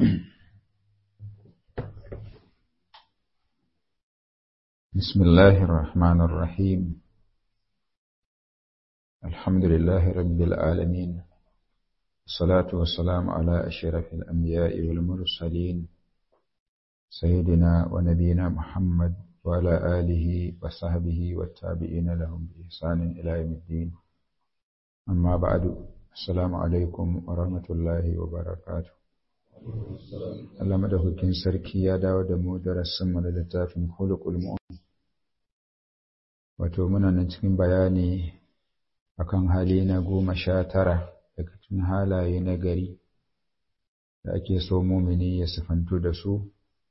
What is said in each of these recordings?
بسم الله الرحمن الرحيم الحمد لله رب العالمين الصلاة والسلام على أشرف الأنبياء والمرسلين سيدنا ونبينا محمد وعلى آله وصحبه والتابعين لهم بإحسان إلى يوم الدين أما بعد السلام عليكم ورحمة الله وبركاته Allah madaukakin sarki ya dawo da mu darasin mu da littafin khuluqul mu'min wato muna nan cikin bayani akan hali na goma sha tara daga cikin halaye na gari da ake so mumini ya sifantu da su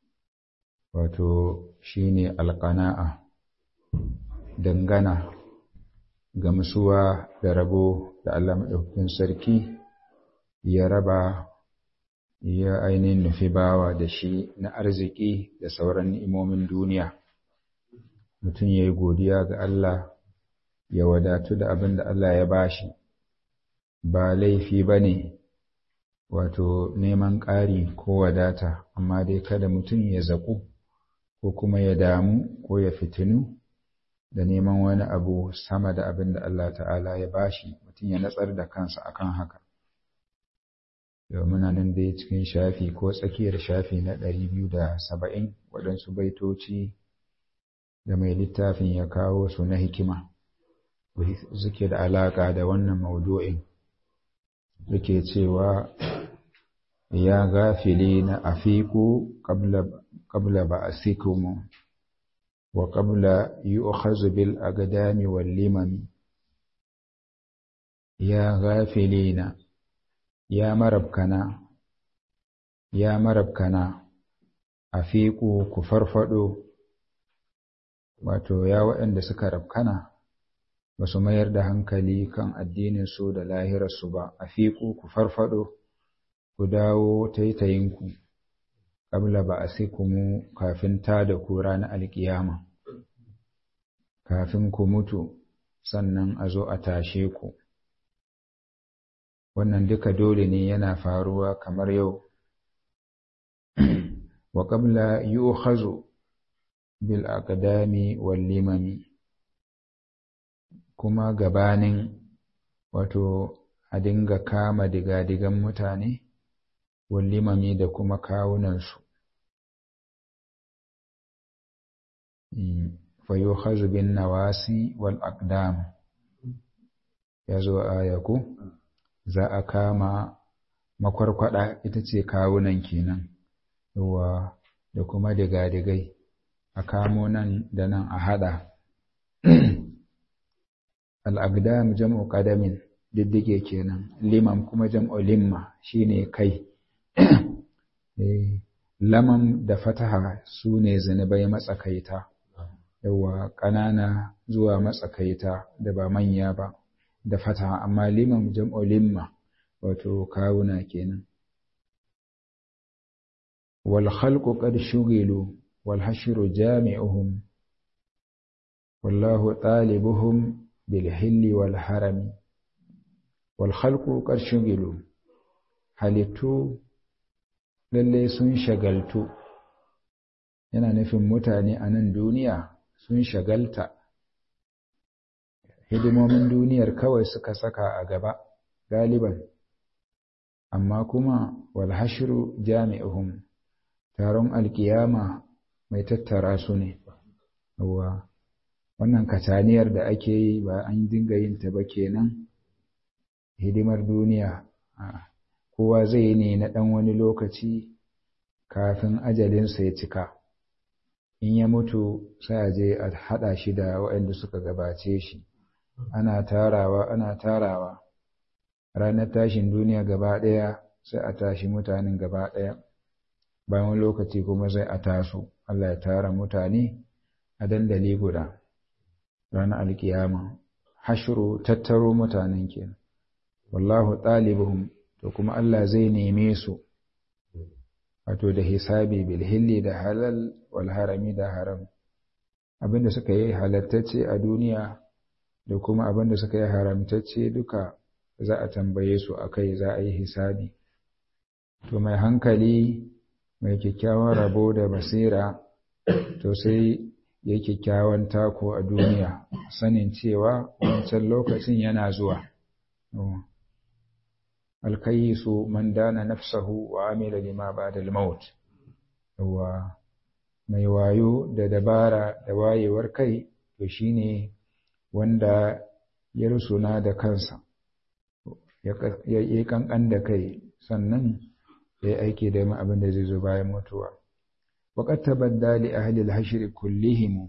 wato shine alqana'a dangana gamsuwa da rabo da Allah madaukakin sarki ya raba ya ainihin nufi bawa da shi na arziki da sauran ni'imomin duniya mutum ya yi godiya ga Allah ya wadatu da abin da Allah ya bashi ba laifi ba ne wato neman ƙari ko wadata amma dai kada mutum ya zaƙu ko kuma ya damu ko ya fitinu da neman wani abu sama da abin da Allah ta'ala ya bashi mutum ya natsar da kansa akan haka yau muna nan dai cikin shafi ko tsakiyar shafi na ɗari biyu da saba'in waɗansu baitoci da mai littafin ya kawo su na hikima suke da alaƙa da wannan maudu'in suke cewa ya gafili na afiku ƙabla ba a sikumu wa ƙabla yi bil agadami wal limami ya gafili na ya marabkana ya marabkana a fiƙo ku farfaɗo wato ya waɗanda suka rabkana ba su mayar da hankali kan addininsu da lahirarsu ba a fiƙo ku farfaɗo ku dawo taitayinku ƙabla ba a mu kafin ta da ku ranar alƙiyama kafin ku mutu sannan a zo a tashe ku wannan duka dole ne yana faruwa kamar yau wa qabla yu'khazu bil aqdami wal limami kuma gabanin wato a dinga kama digadigan mutane wal limami da kuma kawunansu fa yu'khazu bin nawasi wal aqdam yazo ayaku za a kama makwarkwada ita ce kawunan kenan yawa da kuma digadigai a kamo nan da nan a hada al'agdam jam'u ƙadamin diddige kenan limam kuma jam'u limma shine kai lamam da fataha su ne zunubai matsakaita yawa ƙanana zuwa matsakaita da ba manya ba da fata amma liman jam'u limma wato kawuna kenan wal khalqu qad shughilu wal hashru jami'uhum wallahu talibuhum bil hilli wal harami wal khalqu qad shughilu halittu lalle sun shagaltu yana nufin mutane a nan duniya sun shagalta hidimomin duniyar kawai suka saka a gaba galiban amma kuma walhashiru jami'uhum taron alkiyama mai tattara su ne wa wannan kataniyar da ake yi ba an dinga yin ta ba kenan hidimar duniya kowa zai yi ne na ɗan wani lokaci kafin ajalinsa ya cika in ya mutu sai a je a haɗa shi da waɗanda suka gabace shi ana tarawa ana tarawa ranar tashin duniya gaba ɗaya sai a tashi mutanen gaba ɗaya bayan lokaci kuma sai a taso Allah ya tara mutane a dandali guda ranar alkiyama hashru tattaro mutanen kenan wallahu ɗalibuhum to kuma Allah zai neme su wato da hisabi bil hilli da halal wal harami da haram abinda suka yi halattacce a duniya da kuma abin da suka yi haramtacce duka za a tambaye su a kai za a yi hisabi to mai hankali mai kyakkyawan rabo da basira to sai ya kyakkyawan tako a duniya sanin cewa wancan lokacin yana zuwa alkayisu man dana nafsahu wa amila lima ba'da al-maut wa mai wayo da dabara da wayewar kai to shine wanda ya rusuna da kansa ya yi kankan da kai sannan ya yi aiki da abin da zai zo bayan mutuwa وقد تبدى لأهل الحشر كلهم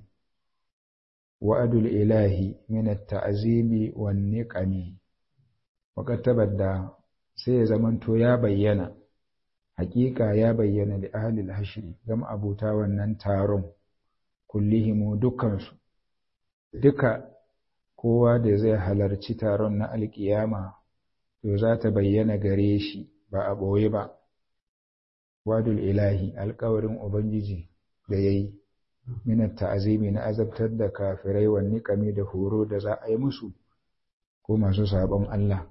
وعد الإله من التعذيب والنقم وقد تبدى sai zamanto ya bayyana hakika ya bayyana da ahlul hashri gam abuta wannan taron kullihimu dukansu duka kowa da zai halarci taron na alkiyama to za ta bayyana gare shi ba a ɓoye ba wadul ilahi alkawarin ubangiji da ya yi minar ta'azimi na azabtar da kafirai wa niƙami da horo da za a yi musu ko masu sabon Allah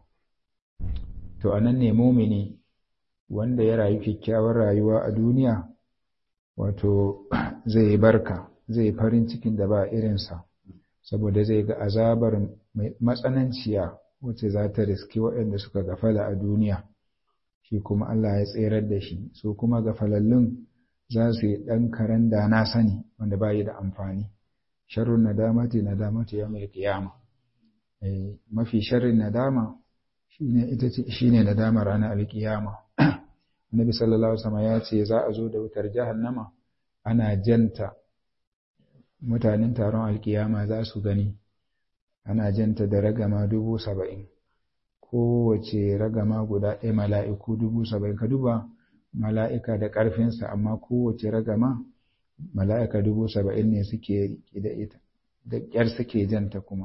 to anan ne mumini wanda ya rayu kyakkyawar rayuwa a duniya wato zai barka zai farin cikin da ba irinsa saboda zai ga azabar matsananciya wacce za ta riski waɗanda suka gafala a duniya shi kuma Allah ya tserar da shi su kuma gafalallun za su yi ɗan karen da na sani wanda ba yi da amfani sharrun nadamati nadamati ya mai kiyama mafi sharrin nadama shine ita ce shine nadama ranar alkiyama Annabi sallallahu alaihi wasallam ya ce za a zo da wutar jahannama ana janta mutanen taron alkiyama za su gani ana janta da ragama dubu saba'in kowace ragama guda ɗaya mala'iku dubu saba'in ka duba mala'ika da ƙarfinsa amma kowace ragama mala'ika dubu saba'in ne suke riƙe da ita da ƙyar suke janta kuma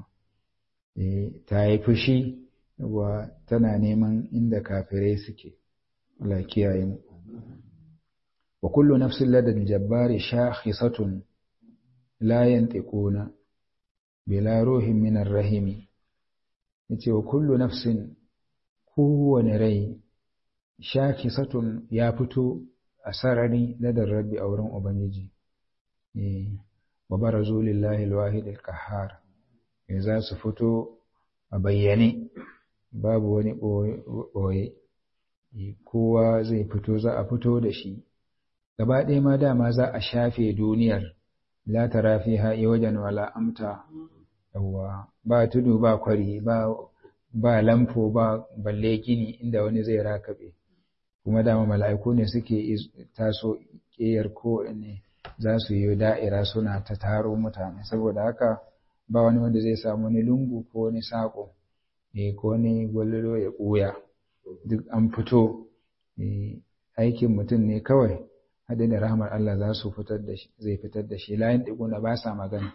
ta yi fushi wa tana neman inda kafirai suke Allah kiyaye mu wa kullu nafsin ladal jabbari shakhisatun la yantiquna bila ruhin min rahimi yace wa kullu nafsin kowane rai shakhisatun ya fito a sarari ladar rabbi a wurin ubangiji wa barazu lillahi alwahid alqahhar za su fito a bayyane babu wani ɓoye kowa zai fito za a fito da shi gaba ɗaya ma dama za a shafe duniyar la tara fiha wajen wala amta yawa ba tudu ba kwari ba ba lamfo ba balle gini inda wani zai rakabe kuma dama mala'iku ne suke taso ƙeyar ko ne za su yi da'ira suna ta taro mutane saboda haka ba wani wanda zai samu wani lungu ko wani saƙo ne ko wani gwallo ya ɓuya duk an fito aikin mutum ne kawai haɗe da rahmar Allah za su fitar da shi zai fitar da shi layin ɗiguna ba sa magana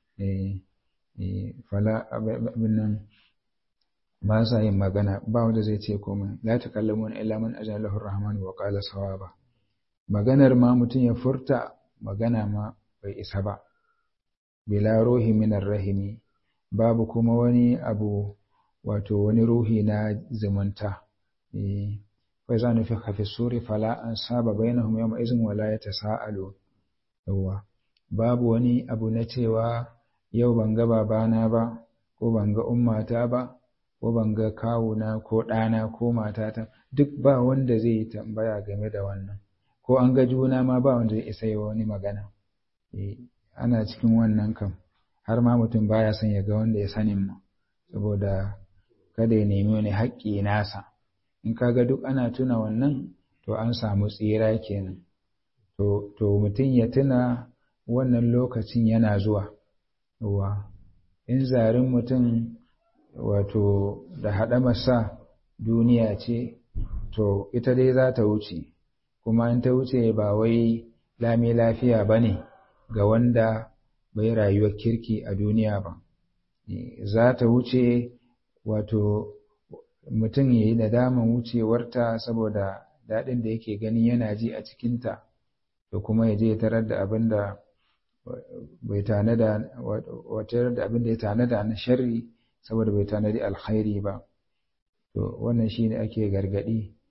fala abin nan ba sa yin magana ba wanda zai ce komai la takallamun illa man ajalahu rahman wa qala sawaba maganar ma mutum ya furta magana ma bai isa ba bila ruhi minar rahimi babu kuma wani abu wato wani ruhi na zumunta fa za nufi hafi suri fala an saba bainahum yawma izin wala yatasaalu yawa babu wani abu na cewa yau ban ga babana ba ko ban ga ummata ba ko ban ga kawuna ko ɗana ko matata duk ba wanda zai yi tambaya game da wannan ko an ga juna ma ba wanda zai isa yi wani magana ana cikin wannan kam har ma mutum baya son ya ga wanda ya sanin ma saboda kada ya nemi wani haƙƙi nasa in kaga duk ana tuna wannan to an samu tsira kenan to to mutum ya tuna wannan lokacin yana zuwa wa in zarin mutum wato da haɗamarsa duniya ce to ita dai za ta wuce kuma in ta wuce ba wai lami lafiya ba ne ga wanda bai rayuwar kirki a duniya ba za ta wuce wato mutum ya yi nadaman wucewarta saboda daɗin da yake ganin yana ji a cikinta da kuma ya je ya tarar da abin da bai tanada wata da abin da ya tanada na sharri saboda bai tanadi alkhairi ba to wannan shine ake gargadi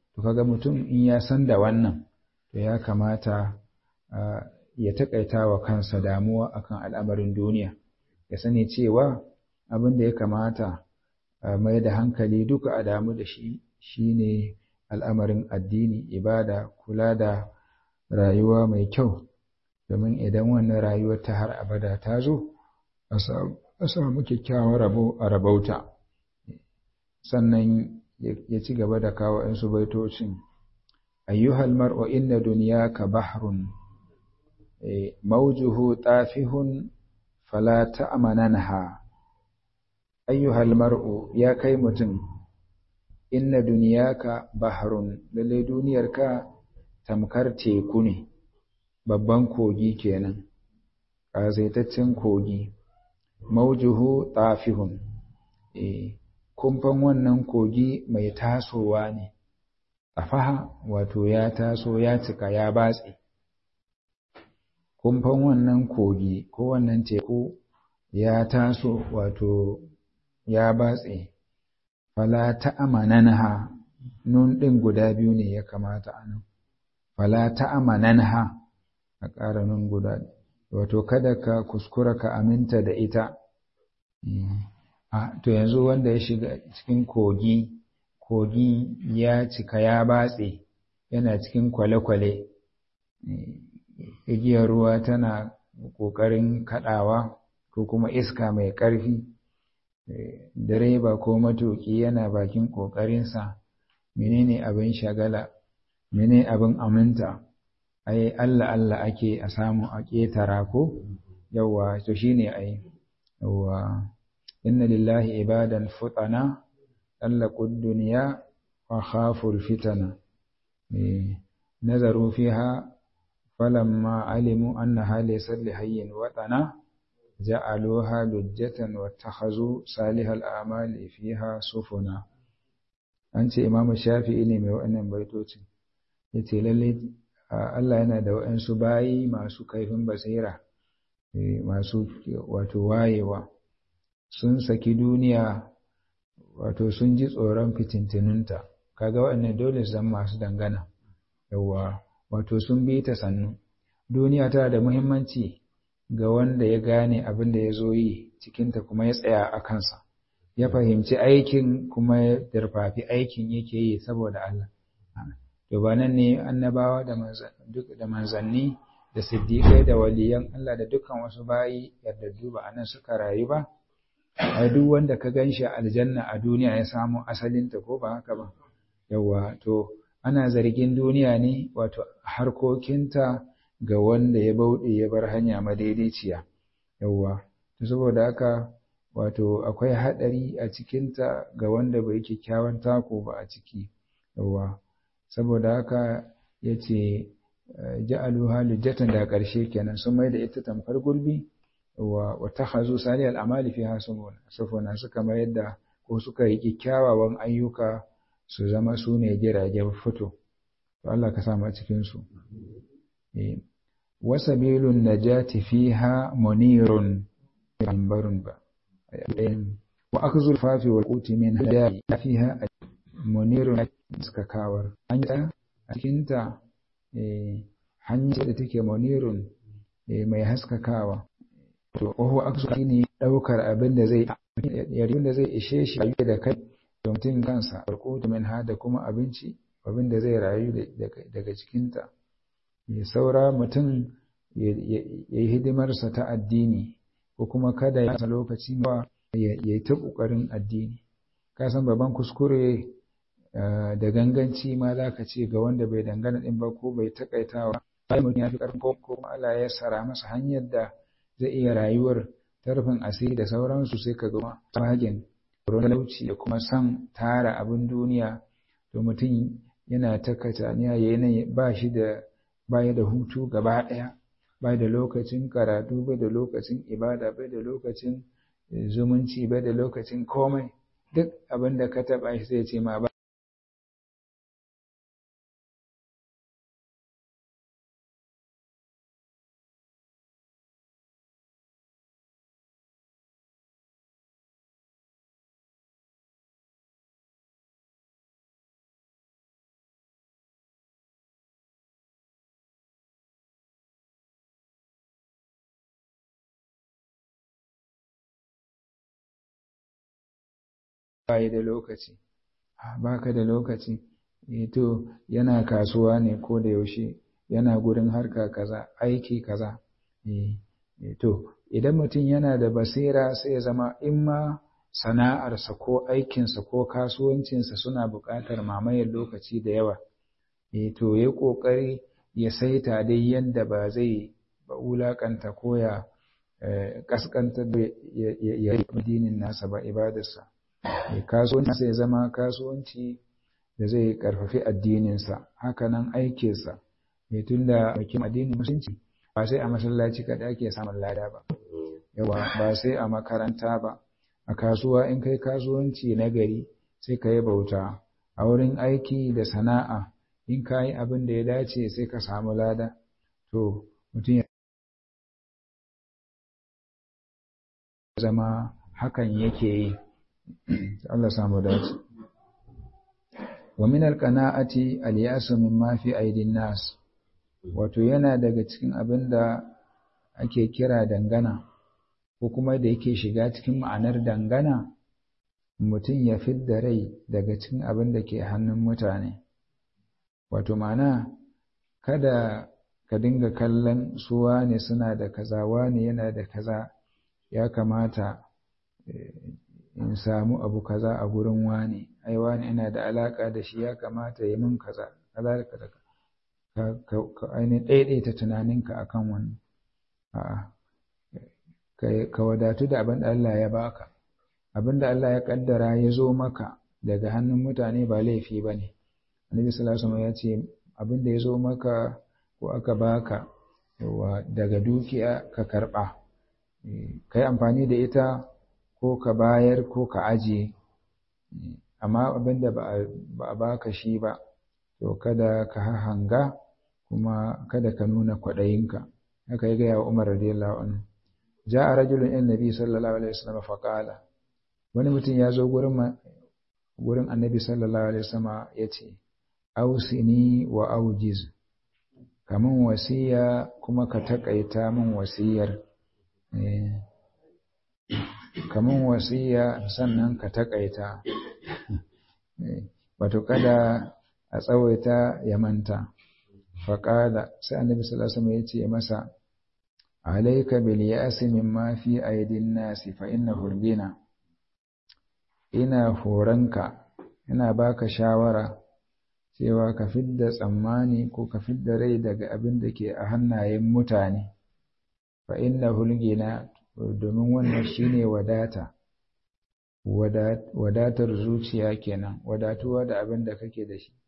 to kaga mutum in ya san da wannan to ya kamata ya taƙaita wa kansa damuwa akan al'amarin duniya ya sani cewa abin da ya kamata mai da hankali duka a damu da shi shine al'amarin addini ibada kula da rayuwa mai kyau domin idan wannan rayuwar ta har abada ta zo a samu kyakkyawar rabo a rabauta sannan ya ci gaba da kawo ‘yansu baitocin ayyuhal mar'u inna duniyaka bahrun mawjuhu tafihun fala ta'mananha ayyuhal mar'u ya kai mutum inna duniyaka bahrun lalle duniyarka tamkar teku ne babban kogi kenan ƙasaitaccen kogi maujuhu tafihun eh kumfan wannan kogi mai tasowa ne tafaha wato ya taso ya cika ya batse kumfan wannan kogi ko wannan teku ya taso wato ya batse fala ta'amananha nun ɗin guda biyu ne ya kamata a nan fala ta'amananha a ƙara nun guda wato kada ka kuskura ka aminta da ita to yanzu wanda ya shiga cikin kogi kogi ya cika ya batse yana cikin kwale-kwale igiyar ruwa tana ƙoƙarin kaɗawa ko kuma iska mai ƙarfi direba ko matuƙi yana bakin ƙoƙarinsa menene abin shagala menene abin aminta ai Allah Allah ake a samu a ƙetara ko yawa to shine ai yawa inna lillahi ibadan futana طلقوا الدنيا وخافوا الفتنة نظروا فيها فلما علموا أنها ليست لحي وطنا جعلوها لجة واتخذوا صالح الأعمال فيها سفنا أنت إمام الشافعي ne mai wa'annan baitocin yace lalle Allah yana da wa'ansu bayi masu kaifin basira masu wato wayewa sun saki duniya wato sun ji tsoron fitintinunta kaga waɗannan dole su zama masu dangana yawa wato sun bi ta sannu duniya tana da muhimmanci ga wanda ya gane abin da ya zo yi cikinta kuma ya tsaya a kansa ya fahimci aikin kuma ya darfafi aikin yake yi saboda Allah to ba nan ne annabawa da manzanni da siddiƙai da waliyan Allah da dukkan wasu bayi yardaddu ba anan suka rayu ba ai duk wanda ka ganshi aljanna a duniya ya samu asalinta ko ba haka ba yawa to ana zargin duniya ne wato harkokinta ga wanda ya bauɗe ya bar hanya madaidaiciya yawa to saboda haka wato akwai haɗari a cikinta ga wanda bai kyakkyawan tako ba a ciki yawa saboda haka ya ce ja'aluha lujjatan da ƙarshe kenan sun mai da ita tamkar gurbi wa watakhazu sali al'amali fiha sufuna suka mayar da ko suka yi kyakkyawan ayyuka su zama su ne jiragen fito to Allah ka samu a cikin su wa sabilun najati fiha munirun ambarun ba wa akzul fafi wal quti min hadayi fiha munirun suka kawar hanya a cikin ta hanya da take munirun mai haskakawa to wahu aksu ne daukar abin da zai yarin da zai ishe shi rayu da kai da mutum kansa farko min ha da kuma abinci abin da zai rayu daga cikinta ya saura mutum ya yi hidimarsa ta addini ko kuma kada ya lokaci ba ya yi ta ƙoƙarin addini ka san babban kuskure da ganganci ma za ka ce ga wanda bai dangana ɗin ba ko bai taƙaitawa sai mutum ya fi ƙarfin ko kuma Allah ya sara masa hanyar da zai iya rayuwar tarfin asiri da sauransu sai ka gama fagen talauci da kuma san tara abin duniya to mutum yana ta kataniya yanayi ba shi da baya da hutu gaba ɗaya bai da lokacin karatu bai da lokacin ibada bai da lokacin zumunci bai da lokacin komai duk abin da ka taɓa shi zai ce ma ba bayi da lokaci baka da lokaci to yana kasuwa ne ko da yaushe yana gurin harka kaza aiki kaza to idan mutum yana da basira sai ya zama in ma sana'arsa ko aikinsa ko kasuwancinsa suna buƙatar mamayar lokaci da yawa to ya ƙoƙari ya saita dai yadda ba zai ba wulaƙanta ko ya ƙasƙantar da ya yi addinin nasa ba ibadarsa kasuwanci sai zama kasuwanci da zai ƙarfafi addininsa hakanan aikinsa tun da bakin addinin musulunci ba sai a masallaci kaɗai ake samun lada ba yawa ba sai a makaranta ba a kasuwa in kai kasuwanci na gari sai ka yi bauta a wurin aiki da sana'a in ka yi abin da ya dace sai ka samu lada to mutum ya zama hakan yake yi Allah samu dace wa min alqana'ati al-ya'su mimma fi aidin nas wato yana daga cikin abin da ake kira dangana ko kuma da yake shiga cikin ma'anar dangana mutum ya fidda rai daga cikin abin da ke hannun mutane wato ma'ana kada ka dinga kallon su wane suna da kaza wane yana da kaza ya kamata in samu abu kaza a gurin wane ai wane ina da alaka da shi ya kamata ya min kaza kaza da kaza ka ainihin ɗaiɗaita tunaninka akan wannan a'a ka wadatu da abin da Allah ya baka abin da Allah ya kaddara ya zo maka daga hannun mutane ba laifi ba ne annabi sallallahu alaihi ya ce abin da ya zo maka ko aka baka yawa daga dukiya ka karba kai amfani da ita ko ka bayar ko ka ajiye amma abin da ba a baka shi ba to kada ka hanga kuma kada ka nuna kwaɗayinka haka ya gaya wa Umar radiyallahu anhu ja'a rajulun ila nabi sallallahu alaihi wasallam fa qala wani mutum ya zo gurin gurin annabi sallallahu alaihi wasallam yace ausini wa aujiz kaman wasiya kuma ka takaita min wasiyar kaman wasiya sannan ka takaita wato kada a tsawaita ya manta faƙada sai annabi sallallahu alaihi wasallam ya ce masa alayka bil ya'si mimma fi aydin nasi fa innahu al ina horanka ina baka shawara cewa ka fidda tsammani ko ka fidda rai daga abin da ke a hannayen mutane fa innahu al domin wannan shine wadata wadatar zuciya kenan wadatuwa da abin da kake da shi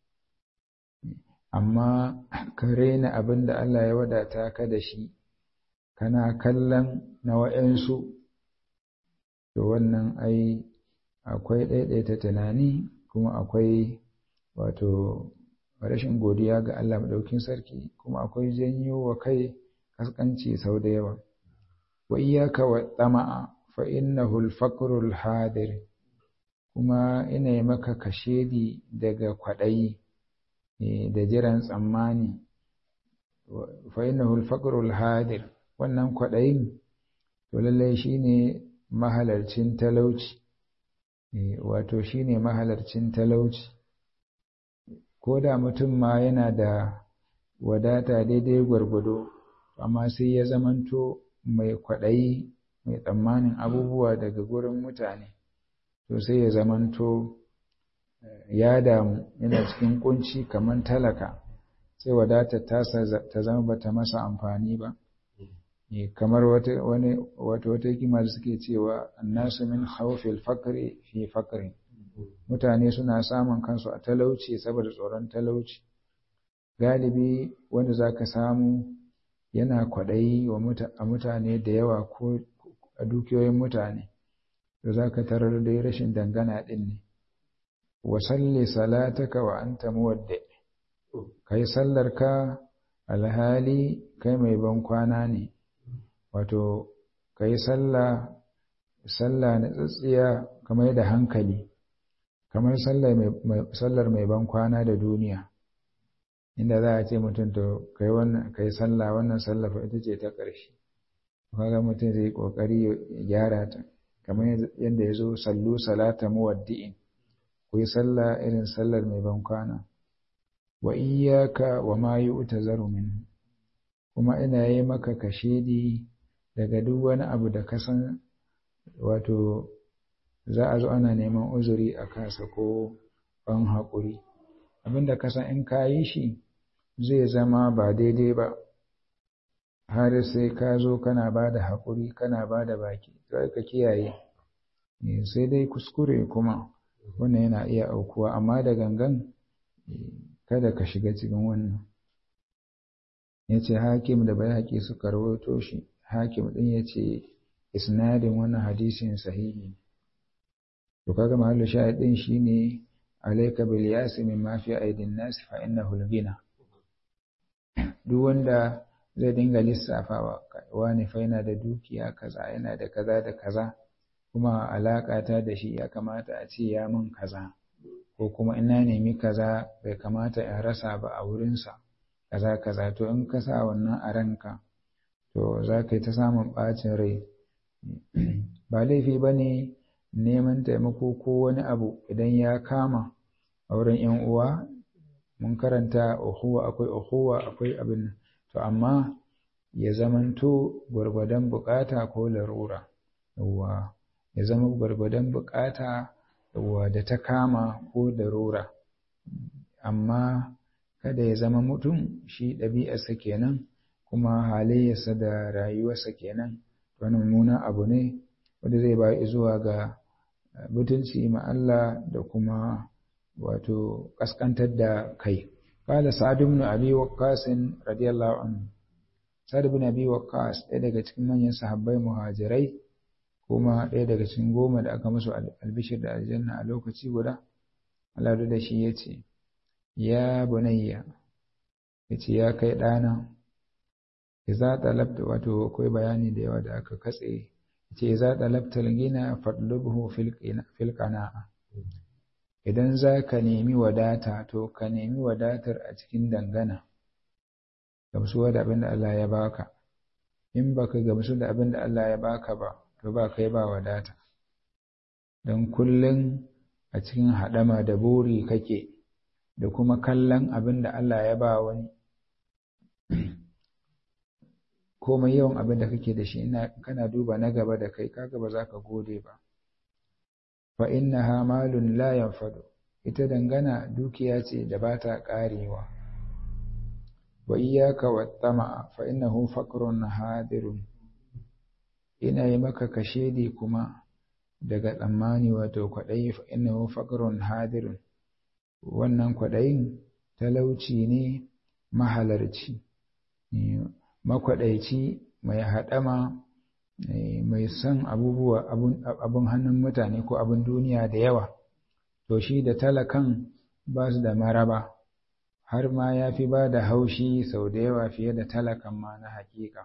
amma ka raina abin da Allah ya wadata ka da shi kana kallon na wa'yansu to wannan ai akwai ɗaiɗaita tunani kuma akwai wato rashin godiya ga Allah maɗaukin sarki kuma akwai janyo wa kai kaskanci sau da yawa wa iyaka wa tsama'a fa innahu al-faqru al-hadir kuma ina yi maka kashedi daga kwaɗayi da jiran tsammani fa innahu al-faqru al-hadir wannan kwaɗayin to lallai shine mahalarcin talauci wato shine mahalarcin talauci ko da mutum ma yana da wadata daidai gwargwado amma sai ya zamanto mai kwaɗayi mai tsammanin abubuwa daga gurin mutane to sai ya zamanto ya damu yana cikin kunci kamar talaka sai wadatar tasa ta zama bata masa amfani ba kamar wata wani wata wata hikima da suke cewa annasu min khawfil faqri fi faqri mutane suna samun kansu a talauci saboda tsoron talauci galibi wanda zaka samu yana kwaɗayi a mutane da yawa ko a dukiyoyin mutane da zaka tarar da rashin dangana ɗin ne wa salli salataka wa anta muwaddi kai sallarka alhali kai mai ban kwana ne wato kai sallah sallah na tsatsiya kamar da hankali kamar sallar mai ban kwana da duniya inda za a ce mutum to kai wannan kai sallah wannan sallah fa ita ce ta ƙarshe kaga mutum zai kokari ya gyara ta kamar yadda ya zo sallu salata muwaddi'in ku yi sallah irin sallar mai ban kwana wa iyyaka wa ma yu'tazaru min kuma ina yi maka kashedi daga duk wani abu da ka san wato za a zo ana neman uzuri a kansa ko ban haƙuri abinda ka san in ka yi shi zai zama ba daidai ba har sai ka zo kana ba da haƙuri kana ba da baki sai ka kiyaye sai dai kuskure kuma wannan yana iya aukuwa amma da gangan kada ka shiga cikin wannan ya ce hakim da bai haƙi suka rawaito shi hakim ɗin ya ce isnadin wannan hadisin sahihi to kaga mahallu shahid ɗin shine alayka bil yasi min ma fi aidin nas fa innahu al duk wanda zai dinga lissafawa wani fa yana da dukiya kaza yana da kaza da kaza kuma alaƙa ta da shi ya kamata a ce ya min kaza ko kuma ina nemi kaza bai kamata in rasa ba a wurinsa kaza kaza to in ka sa wannan a ranka to za ka yi ta samun ɓacin rai ba laifi ba ne neman taimako ko wani abu idan ya kama a wurin ‘yan uwa mun karanta uhuwa akwai uhuwa akwai abin to amma ya zamanto gwargwadon bukata ko larura yawwa ya zama gwargwadon bukata yawwa da ta kama ko larura amma kada ya zama mutum shi ɗabi'arsa kenan kuma halayyarsa da rayuwarsa kenan wani mummunan abu ne wanda zai ba zuwa ga mutunci ma Allah da kuma wato kaskantar da kai qala sa'd ibn abi waqqas radiyallahu anhu sa'd ibn abi waqqas ɗaya daga cikin manyan sahabbai muhajirai kuma ɗaya daga cikin goma da aka musu albishir da aljanna a lokaci guda Allah da shi yace ya bunayya yace ya kai ɗana idza talabta wato akwai bayani da yawa da aka katse yace idza talabta al-ghina fatlubhu fil qana'a idan za ka nemi wadata to ka nemi wadatar a cikin dangana gamsuwa da abin da Allah ya baka in baka gamsu da abin da Allah ya baka ba to ba kai ba wadata don kullum a cikin haɗama da buri kake da kuma kallon abin da Allah ya ba wani komai yawan abin da kake da shi kana duba na gaba da kai kaga ba za ka gode ba fa innaha malun la yanfadu ita dangana dukiya ce da ba ta karewa wa iyyaka wattama fa innahu faqrun hadirun ina yi maka kashedi kuma daga tsammani wato kwaɗayi fa innahu faqrun hadirun wannan kwaɗayin talauci ne mahalarci makwaɗaici mai haɗama mai son abubuwa abun hannun mutane ko abun duniya da yawa to shi da talakan ba su da maraba har ma ya fi ba da haushi sau da yawa fiye da talakan ma na hakika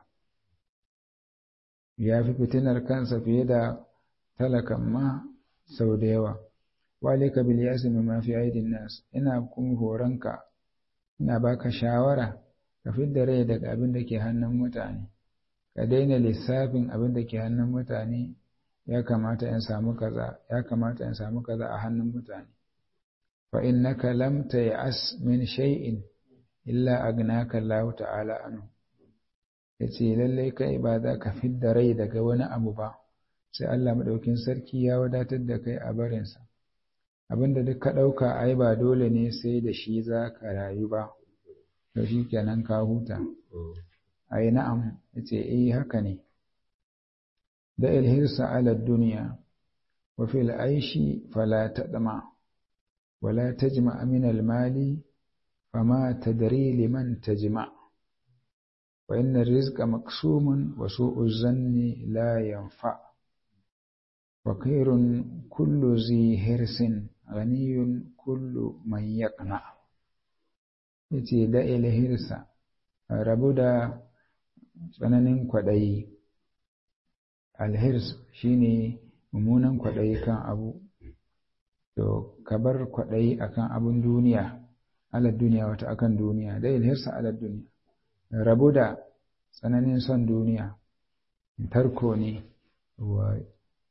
ya fi fitinar kansa fiye da talakan ma sau da yawa walika bil yasmi ma fi aidin nas ina kun horonka ina baka shawara ka fidda rai daga abin da ke hannun mutane ka daina lissafin abin da ke hannun mutane ya kamata in samu kaza ya kamata in samu kaza a hannun mutane fa innaka lam tay'as min shay'in illa agnaka Allah ta'ala anhu yace lalle kai ba za ka fidda rai daga wani abu ba sai Allah madaukin sarki ya wadatar da kai a barinsa abinda duk ka ɗauka ai ba dole ne sai da shi za ka rayu ba to shi kenan ka huta ai na'am yace eh haka ne da ilhirsa ala duniya wa fil aishi fala tadma wala tajma min al mali fama tadri liman tajma wa inna rizqa maqsumun wa su'u zanni la yanfa fakirun kullu zi hirsin ghaniyun kullu man yaqna yace da ilhirsa rabu da tsananin kwaɗayi alhirs shine mummunan kwaɗayi kan abu to ka bar kwaɗayi akan abun duniya ala duniya wata akan duniya da ilhirsa ala duniya rabu da tsananin son duniya tarko ne wa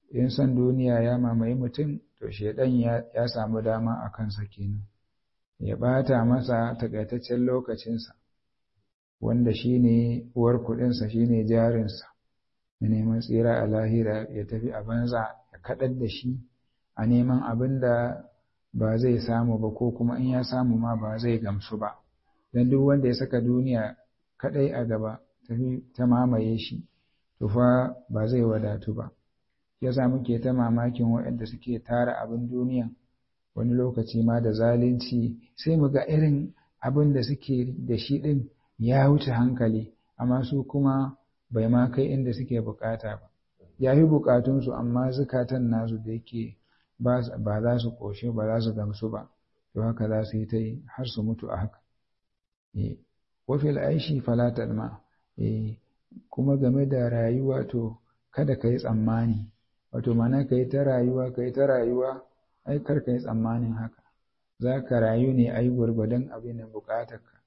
in son duniya ya mamaye mutum to shedan ya samu dama a kansa kenan ya bata masa takaitaccen lokacinsa wanda shine uwar kuɗinsa shine jarinsa na neman tsira a lahira ya tafi a banza ya kaɗar da shi a neman abin da ba zai samu ba ko kuma in ya samu ma ba zai gamsu ba don duk wanda ya saka duniya kaɗai a gaba tafi ta mamaye shi to fa ba zai wadatu ba yasa muke ta mamakin waɗanda suke tara abin duniya wani lokaci ma da zalunci sai mu ga irin abin da suke da shi ɗin ya wuce hankali amma su kuma bai ma kai inda suke bukata ba ya fi bukatunsu amma zukatan nasu da yake ba za su ƙoshe ba za su gamsu ba to haka za su yi ta yi har su mutu a haka wafil aishi falatar ma kuma game da rayuwa to kada ka yi tsammani wato mana ka yi ta rayuwa ka yi ta rayuwa ai kar ka yi tsammanin haka za ka rayu ne ai gwargwadon abin da bukatarka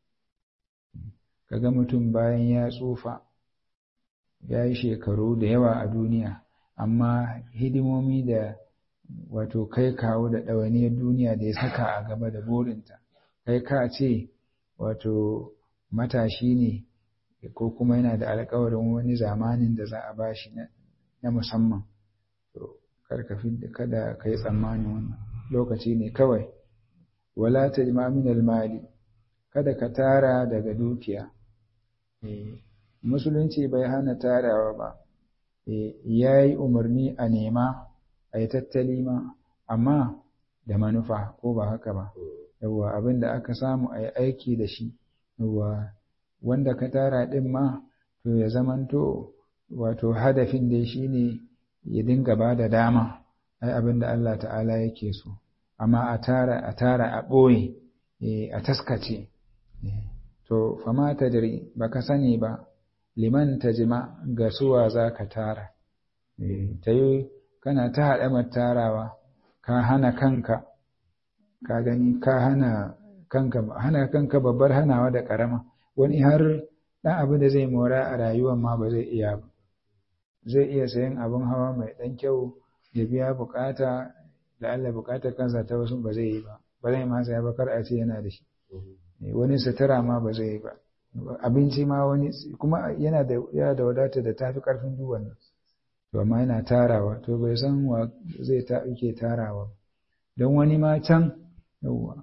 ka ga mutum bayan ya tsufa ya yi shekaru da yawa a duniya amma hidimomi da wato kai kawo da ɗawainiyar duniya da ya saka a gaba da burinta kai ka ce wato matashi ne ko kuma yana da alkawarin wani zamanin da za a bashi na musamman to kada ka yi tsammanin wannan lokaci ne kawai wala ta min mali kada ka tara daga dukiya musulunci bai hana tarawa ba ya yi umarni a nema a yi tattali ma amma da manufa ko ba haka ba yawwa abin da aka samu a yi aiki da shi yawwa wanda ka tara ɗin ma to ya zamanto wato hadafin dai shi ne ya dinga ba da dama ai abin da Allah ta'ala yake so amma a tara a tara a ɓoye a taskace to fama ta jiri ba ka sani ba liman ta jima ga suwa za ka tara ta yi kana ta haɗamar tarawa ka hana kanka ka gani ka hana kanka hana kanka babbar hanawa da ƙarama wani har ɗan abu da zai mora a rayuwar ma ba zai iya ba zai iya sayan abin hawa mai ɗan kyau ya biya bukata da Allah bukatar kansa ta wasu ba zai yi ba ba zai ma saya ba kar a ce yana da shi wani sutura ma ba zai yi ba abinci ma wani kuma yana da yana da wadata da tafi karfin duk wannan to amma yana tarawa to bai san wa zai ta yake tarawa don wani ma can yawa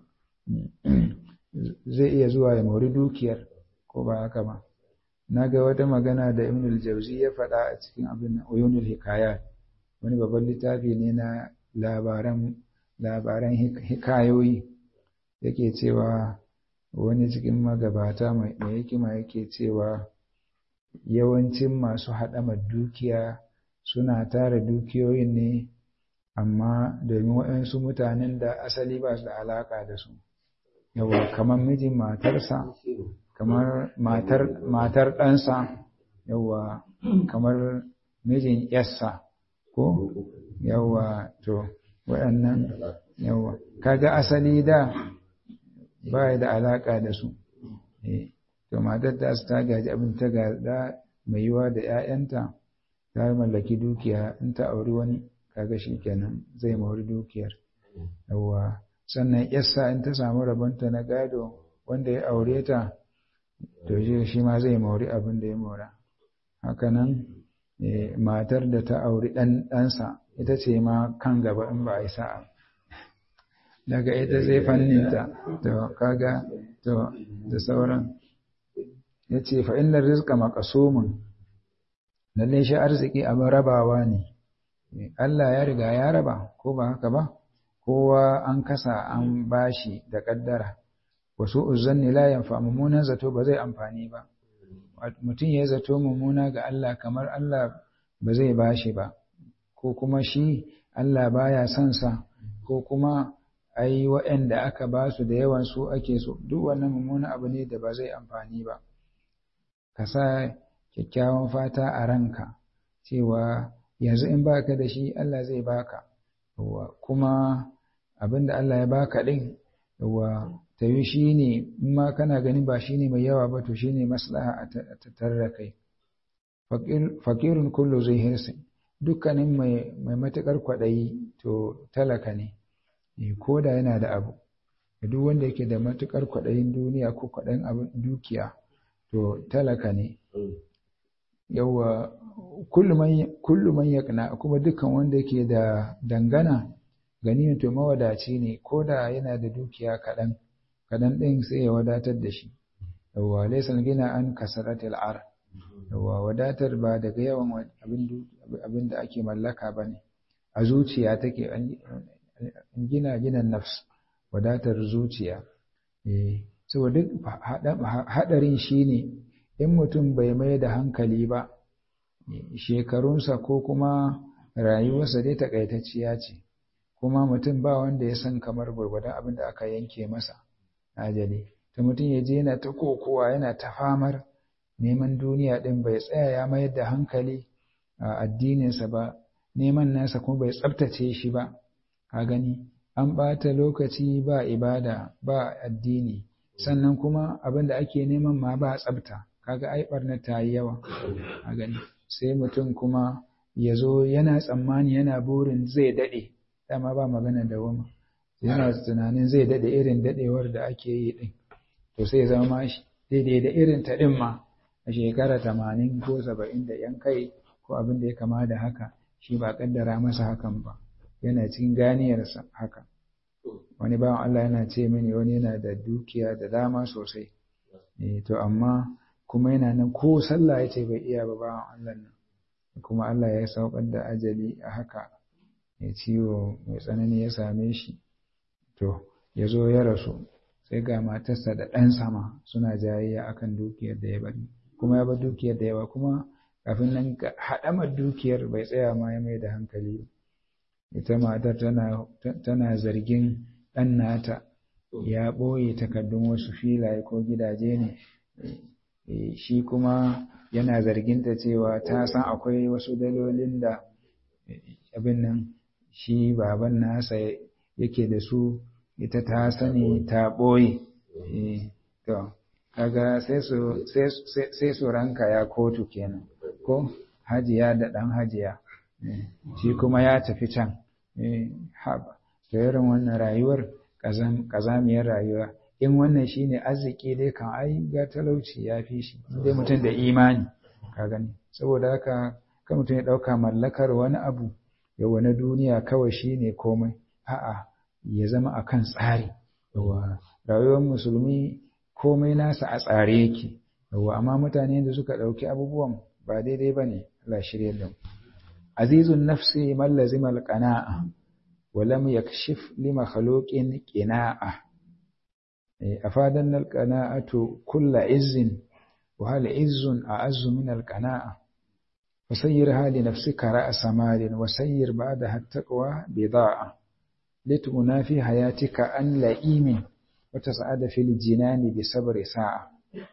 zai iya zuwa ya mori dukiyar ko ba haka ba na ga wata magana da ibn al-jawzi ya faɗa a cikin abin uyunul hikayat wani babban littafi ne na labaran labaran hikayoyi yake cewa wani cikin magabata mai hikima yake cewa yawancin masu haɗama dukiya suna tara dukiyoyin ne amma domin waɗansu mutanen da asali ba su da alaƙa da su yawa kamar mijin matarsa kamar matar matar ɗansa yawa kamar mijin yassa ko yawa to waɗannan yawa kaga asali da ba da alaƙa da su to matar ta su ta gaji abin ta gada mai yiwa da 'ya'yanta ta mallaki dukiya in ta auri wani kaga shi kenan zai mori dukiyar yawa sannan yassa in ta samu rabonta na gado wanda ya aure ta to shi ma zai mori abin da ya mora hakanan matar da ta auri ɗansa ita ce ma kan gaba in ba a yi sa'a daga ita zai fanninta to kaga to da sauran ya ce fa'innar rizka makasumin lalle shi arziki abin rabawa ne Allah ya riga ya raba ko ba haka ba kowa an kasa an bashi da ƙaddara wasu uzanni la yanfa mummunan zato ba zai amfani ba mutum ya zato mummuna ga Allah kamar Allah ba zai bashi ba ko kuma shi Allah baya son sa ko kuma ai waɗanda aka ba su da yawan su ake so duk wannan mummuna abu ne da ba zai amfani ba ka sa kyakkyawan fata a ranka cewa yanzu in baka da shi Allah zai baka kuma abin da Allah ya baka din yawa ta yi shi ne in ma kana gani ba shi ne mai yawa ba to shi ne maslaha a tattare da kai fakirun kullu zai hirsi dukkanin mai matuƙar kwaɗayi to talaka ne ko da yana da abu duk wanda yake da matuƙar kwaɗayin duniya ko kwaɗayin abin dukiya to talaka ne yawa kullu man yaqna kuma dukkan wanda yake da dangana gani to mawadaci ne ko da yana da dukiya kaɗan kaɗan ɗin sai ya wadatar da shi yawa laysa gina an kasaratil ar yawa wadatar ba daga yawan abin da ake mallaka ba ne a zuciya take gina ginan nafs wadatar zuciya saboda duk haɗarin shi ne in mutum bai mai da hankali ba shekarunsa ko kuma rayuwarsa dai takaitacciya ce kuma mutum ba wanda ya san kamar gwargwadon abin da aka yanke masa ajali ta mutum ya je yana ta kokowa yana ta famar neman duniya ɗin bai tsaya ya mayar da hankali a addininsa ba neman nasa kuma bai tsabtace shi ba ka gani an ɓata lokaci ba ibada ba addini sannan kuma abin da ake neman ma ba tsabta kaga ai barna ta yi yawa a gani sai mutum kuma ya zo yana tsammani yana burin zai daɗe dama ba magana da wama yana tunanin zai daɗe irin daɗewar da ake yi ɗin to sai zama daidai da irin ta ɗin ma a shekara tamanin ko saba'in da yan kai ko abin da ya kama da haka shi ba kaddara masa hakan ba yana cikin ganiyarsa haka wani bawan Allah yana ce mini wani yana da dukiya da dama sosai to amma kuma yana nan ko sallah ya ce bai iya ba bawan Allah nan kuma Allah ya saukar da ajali a haka ya ciwo mai tsanani ya same shi to ya zo ya rasu sai ga matarsa da ɗan sama suna jayayya akan dukiyar da ya bari kuma ya bar dukiyar da yawa kuma kafin nan haɗamar dukiyar bai tsaya ma ya mai da hankali ita matar tana zargin ɗan nata ya ɓoye takardun wasu filaye ko gidaje ne shi kuma yana zarginta cewa ta san akwai wasu dalolin da abin nan shi baban nasa yake da su ita ta sani ta ɓoye to kaga sai su ranka ya kotu kenan ko hajiya da ɗan hajiya shi kuma ya tafi can haba to irin wannan rayuwar ƙazamiyar rayuwa in wannan shine arziki dai kan ai ga talauci ya fi shi dai mutum da imani ka gani saboda haka kan mutum ya ɗauka mallakar wani abu ya wani duniya kawai shine komai a'a ya zama akan tsari yawa rayuwar musulmi komai nasa a tsare yake yawa amma mutane da suka ɗauki abubuwan ba daidai ba ne Allah shirya da mu azizun nafsi man lazima alqana'a wa lam yakshif li makhluqin qina'a afadan alqana'atu kull izzin wa hal izzun a'azzu min alqana'a فسيرها لنفسك رأس مال وسير بعدها التقوى بضاعة لتنافي حياتك أن لئيم وتسعد في الجنان بصبر ساعة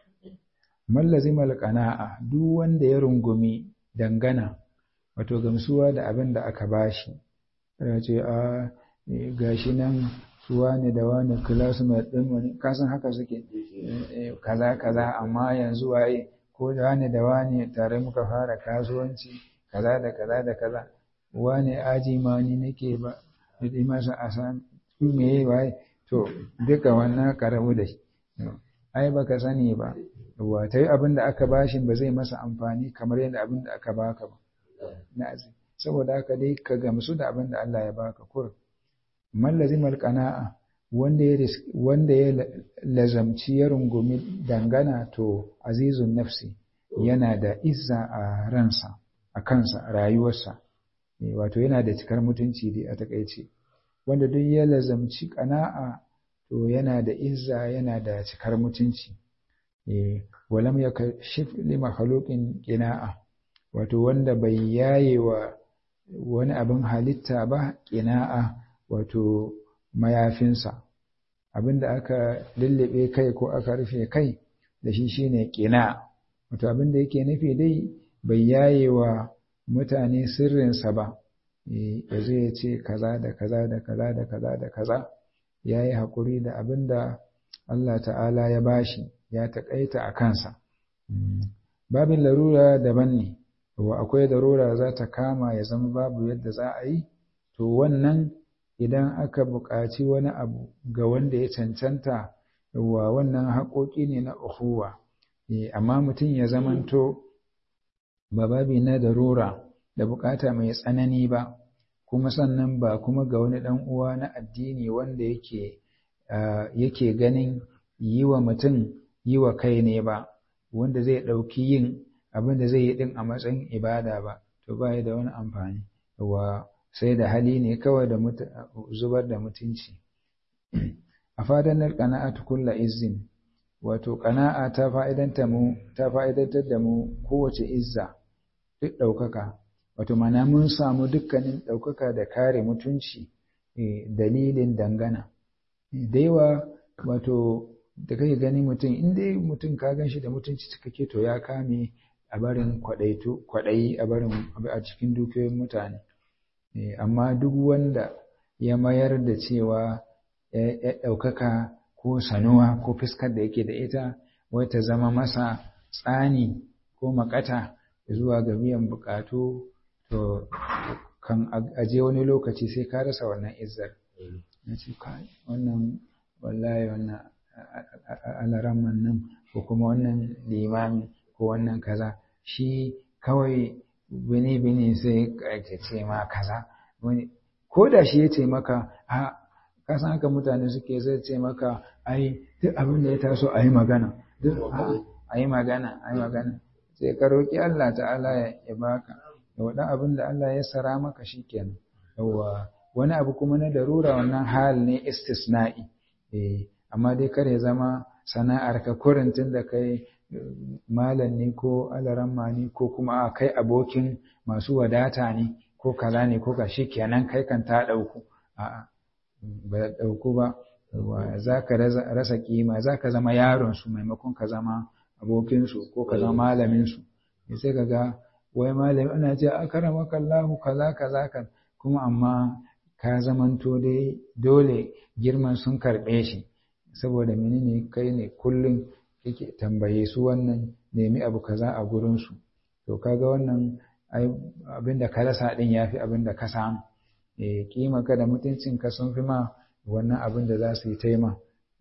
من لزم القناعة duk wanda ya rungumi dangana wato gamsuwa da abin da aka bashi ya ce a gashi nan suwa ne da wani classmate din wani kasan haka suke kaza kaza amma yanzu waye ko da wani da wani tare muka fara kasuwanci kaza da kaza da kaza wani aji ma ni nake ba da masa a san me waye to duka wannan karamu da shi ai baka sani ba wa ta yi abin da aka bashi ba zai masa amfani kamar yadda abin da aka baka ba na saboda haka dai ka gamsu da abin da Allah ya baka kur man lazimal qana'a wanda ya wanda ya lazamci ya rungumi dangana to azizun nafsi yana da izza a ransa a kansa a rayuwarsa wato yana da cikar mutunci dai a takaice wanda duk ya lazamci qana'a to yana da izza yana da cikar mutunci walam yakashif li makhluqin qina'a wato wanda bai yaye wa wani abin halitta ba qina'a wato mayafinsa abinda aka lullube kai ko aka rufe kai da shi shine qina wato abinda yake nufi dai bai yaye wa mutane sirrinsa ba ya zai ce kaza da kaza da kaza da kaza da kaza ya yi haƙuri da abin da Allah ta'ala ya bashi ya taƙaita a kansa babin larura daban ne wa akwai darura za ta kama ya zama babu yadda za a yi to wannan idan aka buƙaci wani abu ga wanda ya cancanta wa wannan haƙoƙi ne na uhuwa amma mutum ya zamanto ba babi na darura da buƙata mai tsanani ba kuma sannan ba kuma ga wani ɗan uwa na addini wanda yake yake ganin yi wa mutum yi wa kai ne ba wanda zai ɗauki yin abin da zai yi ɗin a matsayin ibada ba to ba da wani amfani wa sai da hali ne kawai da zubar da mutunci a fadanar ƙana'atu kulla izin wato ƙana'a ta fa'idanta mu ta fa'idantar da mu kowace izza duk ɗaukaka wato mana mun samu dukkanin ɗaukaka da kare mutunci dalilin dangana da yawa wato da kake gani mutum in dai mutum ka gan shi da mutunci cikakke to ya kame a barin kwaɗayi a barin a cikin dukiyoyin mutane amma duk wanda ya mayar da cewa ya ɗaukaka ko sanuwa ko fuskar da yake da ita wai ta zama masa tsani ko makata zuwa ga biyan bukatu to kan aje wani lokaci sai ka rasa wannan izzar na ce wannan wallahi wannan alaraman nan ko kuma wannan limami ko wannan kaza shi kawai bini-bini sai ka ce ma kaza ko da shi ya ce maka a kasan haka mutane suke zai ce maka ai duk abin da ya taso a yi magana duk a yi magana a yi magana sai ka roƙi Allah ta'ala ya baka da waɗan abin da Allah ya sara maka shi kenan yawa wani abu kuma na darura wannan hal ne istisna'i eh amma dai kar ya zama sana'ar ka kurintin da kai malam ne ko alaramma ne ko kuma a kai abokin masu wadata ne ko kaza ne ko ka shi kenan kai kan ta ɗauku a'a ba ɗauku ba za ka rasa kima za ka zama yaronsu maimakon ka zama abokinsu ko ka zama malaminsu sai ka ga wai malami ana ce a karama kallahu kaza kaza kan kuma amma ka zamanto dai dole girman sun karɓe shi saboda menene kai ne kullum yake tambaye su wannan nemi abu kaza a gurinsu to kaga wannan abin da ka rasa din yafi abin da ka samu eh kima ka da mutuncin ka sun fi ma wannan abin da za su yi taima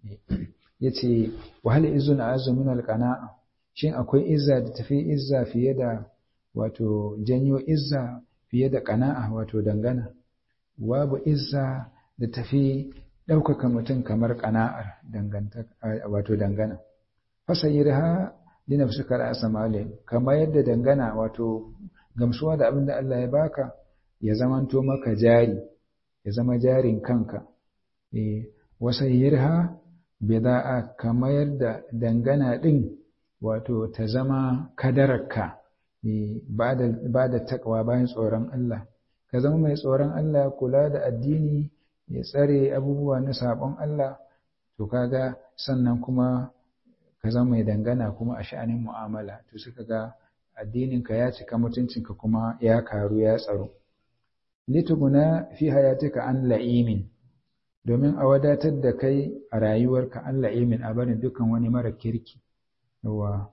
yace wahal izun azu min alqana'a shin akwai izza da tafi izza fiye da wato janyo izza fiye da qana'a wato dangana babu izza da tafi ɗaukaka mutum kamar ƙana'ar wato dangana fasayirha li nafsika ra'sa mali kamar yadda dangana wato gamsuwa da abin da Allah ya baka ya zamanto maka jari ya zama jarin kanka eh wasayirha bida'a kamar yadda dangana din wato ta zama kadararka ba da takwa bayan tsoron Allah ka zama mai tsoron Allah kula da addini ya tsare abubuwa na sabon Allah to kaga sannan kuma ka zama mai dangana kuma a sha'anin mu'amala to suka ga addininka ya cika mutuncinka kuma ya karu ya tsaro lituguna fi hayatika an la'imin domin a wadatar da kai a rayuwarka an la'imin a barin dukan wani mara kirki yawa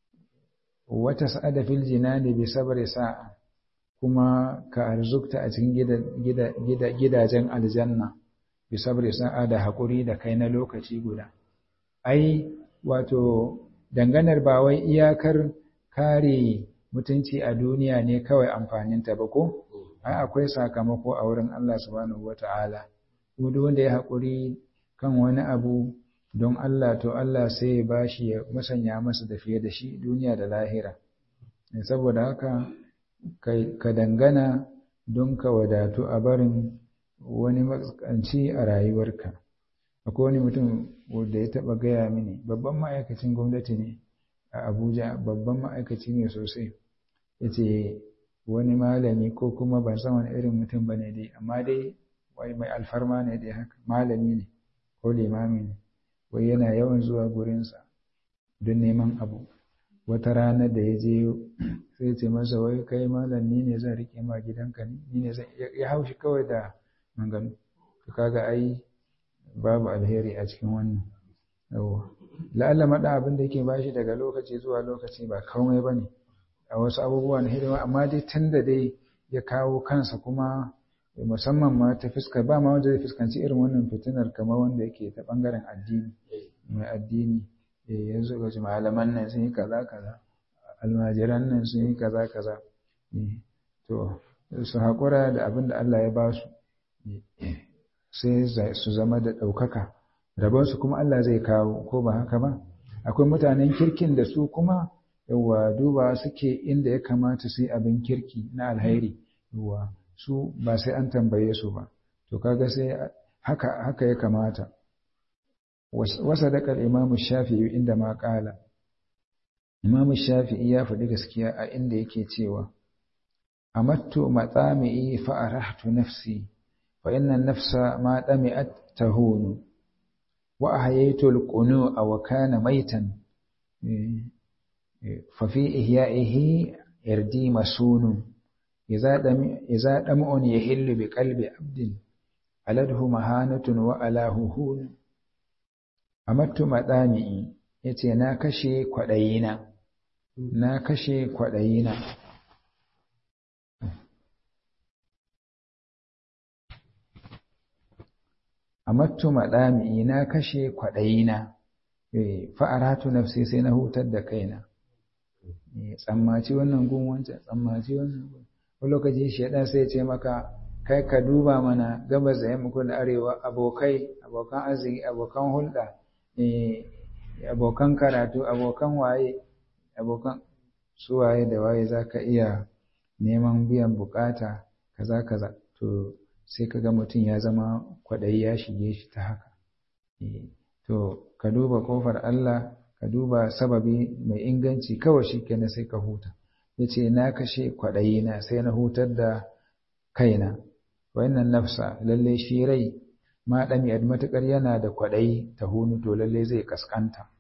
wata sa'ada fil jinani bi sabri sa'a kuma ka arzukta a cikin gidajen aljanna bi sabri sa'a da haƙuri da kai na lokaci guda ai wato danganar ba wai iyakar kare mutunci a duniya ne kawai amfaninta ba ko ai akwai sakamako a wurin Allah subhanahu wata'ala duk wanda ya haƙuri kan wani abu don Allah to Allah sai ya bashi ya musanya masa da fiye da shi duniya da lahira saboda haka ka dangana don ka wadatu a barin wani matsanci a rayuwarka akwai wani mutum wanda ya taɓa gaya mini babban ma'aikacin gwamnati ne a abuja babban ma'aikaci ne sosai ya ce wani malami ko kuma ban san wani irin mutum ba ne dai amma dai wai mai alfarma ne dai haka malami ne ko limami ne wai yana yawan zuwa gurinsa don neman abu wata rana da ya je sai ce masa wai kai malam ni ne zan rike ma gidanka ni ne zan ya haushi kawai da manganu to kaga ai babu alheri a cikin wannan yawa la'alla maɗa abin da yake bashi daga lokaci zuwa lokaci ba komai bane a wasu abubuwa na hidima amma dai tun da dai ya kawo kansa kuma musamman ma ta fuskar ba ma wanda zai fuskanci irin wannan fitinar kamar wanda yake ta bangaren addini mai addini yanzu ga malaman nan sun yi kaza kaza almajiran nan sun yi kaza kaza to su haƙura da abin da Allah ya ba su sai su zama da ɗaukaka rabonsu kuma Allah zai kawo ko ba haka ba akwai mutanen kirkin da su kuma yawa duba suke inda ya kamata su yi abin kirki na alhairi yawa su ba sai an tambaye su ba to kaga sai haka haka ya kamata wasa da imamu shafi'i inda ma kala imamu shafi'i ya faɗi gaskiya a inda yake cewa amattu matsami'i fa arahtu nafsi fa inna nafsa ma dami'at tahunu wa ahyaytu al-qunu'a wa kana maitan fa fi ihya'ihi irdi masunun idza dam idza dam'un yahillu bi qalbi abdin aladhu mahanatun wa alahu hun amattu matsami'i yace na kashe kwadayina na kashe kwadayina amattu maɗami'i na kashe kwaɗayina fa'aratu nafsi sai na hutar da kaina tsammaci wannan gun wancan tsammaci wannan gun wani lokaci shaidan sai ce maka kai ka duba mana gabas da yamma da arewa abokai abokan arziki abokan hulɗa abokan karatu abokan waye abokan su waye da waye za ka iya neman biyan bukata kaza kaza to sai ka ga mutum ya zama kwaɗayi ya shige shi ta haka to ka duba ƙofar Allah ka duba sababi mai inganci kawai shi kenan sai ka huta ya ce na kashe kwaɗayi na sai na hutar da kaina wannan nafsa lalle shi rai ma ɗami matuƙar yana da kwaɗayi ta hunu to lalle zai kaskanta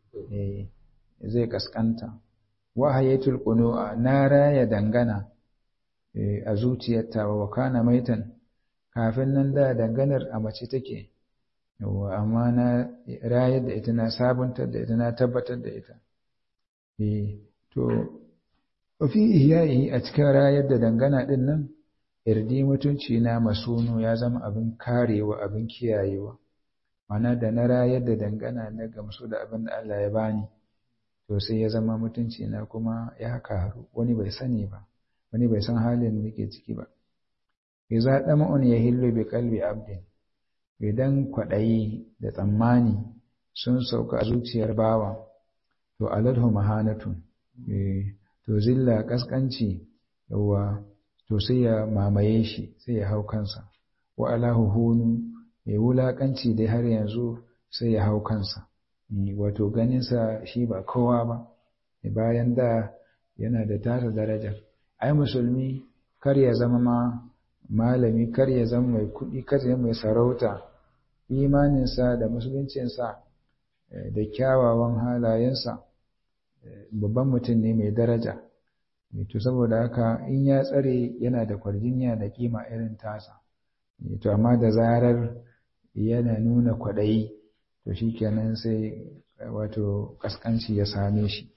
zai kaskanta wahayatul qunu'a na raya dangana a zuciyarta wa kana maitan kafin nan da danganar a mace take yawa amma na rayar da ita na sabuntar da ita na tabbatar da ita eh to fi ihya'i a cikin rayar da dangana din nan irdi mutunci na masunu ya zama abin karewa abin kiyayewa mana da na rayar da dangana na gamsu da abin da Allah ya bani to sai ya zama mutunci na kuma ya karu wani bai sani ba wani bai san halin da ke ciki ba iza dama'un ya hillu bi kalbi abdin idan kwaɗayi da tsammani sun sauka a zuciyar bawa to aladhu mahanatun to zilla kaskanci yawa to sai ya mamaye shi sai ya hau kansa wa alahu hunu mai wulakanci dai har yanzu sai ya hau kansa wato ganinsa shi ba kowa ba bayan da yana da tasa daraja ai musulmi kar ya zama ma malami kar ya zama mai kuɗi kar ya mai sarauta imaninsa da musuluncinsa da kyawawan halayensa babban mutum ne mai daraja to saboda haka in ya tsare yana da kwarjinya da kima irin tasa to amma da zarar yana nuna kwaɗayi to shikenan sai wato kaskanci ya same shi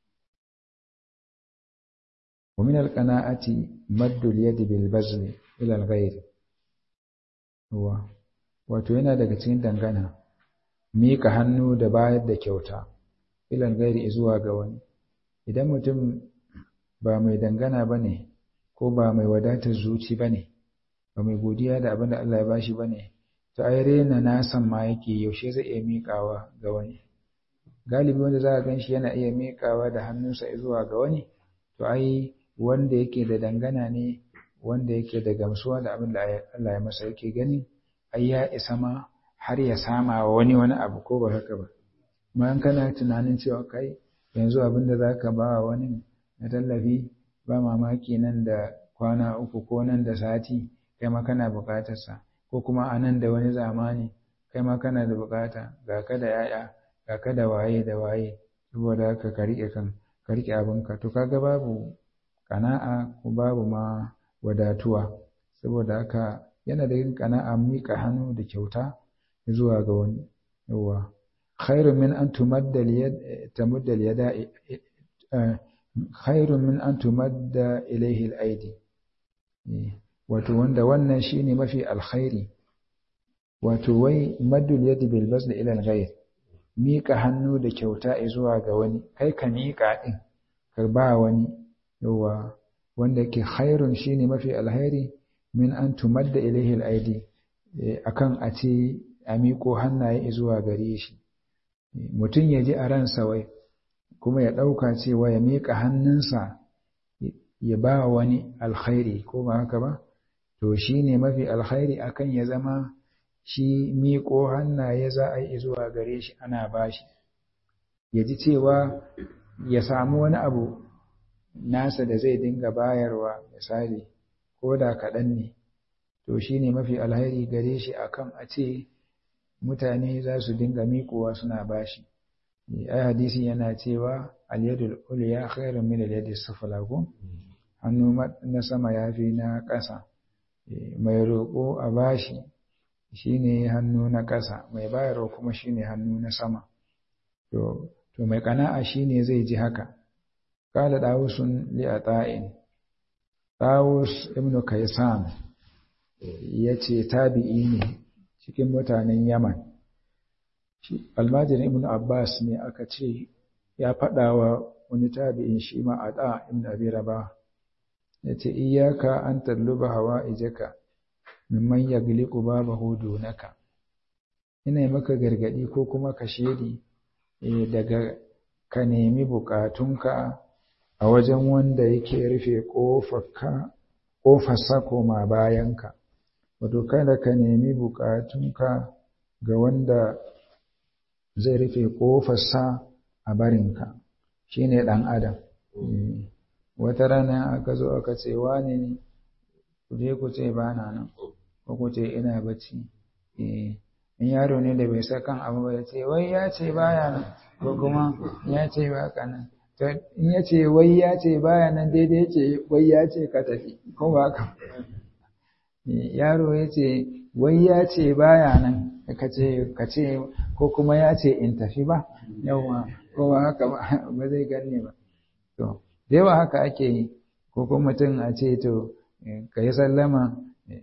ومن القناعة مد اليد بالبذل إلى الغير هو wato yana daga cikin dangana mika hannu da bayar da kyauta ilal gairi zuwa ga wani idan mutum ba mai dangana bane ko ba mai wadatar zuci bane ba mai godiya da abin da Allah ya bashi bane to ai rena nasan ma yake yaushe zai iya miƙawa ga wani galibi wanda za ka ganshi yana iya miƙawa da hannunsa zuwa ga wani to ai wanda yake da dangana ne wanda yake da gamsuwa da abin da Allah ya masa yake gani ai ya isa ma har ya sama wa wani wani abu ko ba haka ba bayan kana tunanin cewa kai yanzu abin da zaka ba wa wani na tallafi ba mamaki nan da kwana uku ko nan da sati kai ma kana buƙatar sa ko kuma a nan da wani zamani kai ma kana da buƙata ga ka da yaya ga ka da waye da waye saboda haka ka riƙe kan ka riƙe abinka to kaga babu kana'a ko babu ma wadatuwa saboda haka yana da yin kana'a miƙa hannu da kyauta zuwa ga wani yawa khairu min an tumadda yad tamudda yada khairun min an tumadda ilaihi al-aidi wato wanda wannan shine mafi alkhairi wato wai maddul yadi bil basl ila al-ghayr mika hannu da kyauta zuwa ga wani kai ka mika din ka ba wani yawa wanda ke khairun shine mafi alkhairi min an tumadda ilaihi al-aidi akan a ce a miko hannaye zuwa gare shi mutum ya ji a ransa wai kuma ya ɗauka cewa ya miƙa hannunsa ya ba wani alkhairi ko ba haka ba to shi ne mafi alkhairi akan ya zama shi miƙo hannaye za a yi zuwa gare shi ana ba shi ya ji cewa ya samu wani abu nasa da zai dinga bayarwa misali ko da kaɗan ne to shi ne mafi alkhairi gare shi akan a ce mutane za su dinga miƙowa suna bashi ai hadisi yana cewa al-yadul ulya khairun min al-yadi sufla ko hannu na sama yafi na ƙasa mai roƙo a bashi shine hannu na ƙasa mai bayarwa kuma shine hannu na sama to to mai kana'a shine zai ji haka qala dawusun li ata'in dawus ibnu kaysan yace tabi'i ne cikin mutanen yaman almajirin ibn abbas ne aka ce ya faɗa wa wani tabi'in shi ma a ɗa ibn abi raba ya ce iyaka an talluba hawa ijaka mimman ya gliku baba hudu naka ina maka gargaɗi ko kuma ka shedi daga ka nemi bukatunka a wajen wanda yake rufe ƙofarsa koma bayanka wato kada ka nemi bukatunka ga wanda zai rufe ƙofarsa a barinka shi ne ɗan adam wata rana aka zo aka ce wane ne ku je ku ce ba na nan ko ku ce ina bacci in yaro ne da bai sa kan abu ba ya ce wai ya ce baya nan ko kuma ya ce ba ka nan in ya ce wai ya ce baya nan daidai ce wai ya ce ka tafi ko ba ka yaro ya ce wai ya ce baya nan ka ce ko kuma ya ce in tafi ba yawa ko ba haka ba zai ganne ba to da yawa haka ake yi ko kuma mutum a ce to ka yi sallama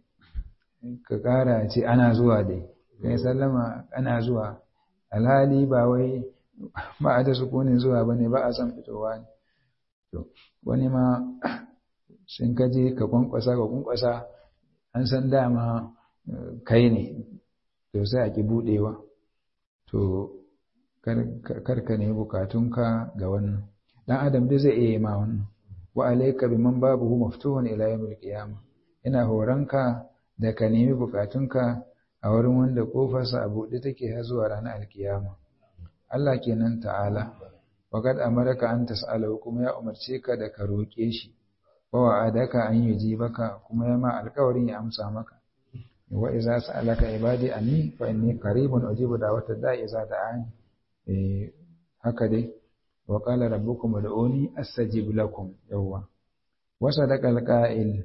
ka kara ce ana zuwa dai ka yi sallama ana zuwa alhali ba wai ba a da sukunin zuwa ba ne ba a son fitowa ne to wani ma sun kaje ka kwankwasa ka kwankwasa an san dama kai ne to sai a ki budewa to karka ne bukatunka ga wannan dan adam dai zai iya ma wannan wa alayka biman babuhu maftuhun ila yawmil qiyamah ina horanka da ka nemi bukatunka a wurin wanda kofarsa a buɗe take har zuwa ranar alkiyama Allah kenan ta'ala wa kad amaraka an tas'alahu kuma ya umarce ka da ka roƙe shi wa wa'adaka an yujibaka kuma ya ma alƙawarin ya amsa maka wa iza sa'alaka ibadi anni fa inni qaribun ujibu da'wata da'i iza da'ani eh haka dai wa qala rabbukum ud'uni astajib lakum yawwa wa sadaqa alqa'il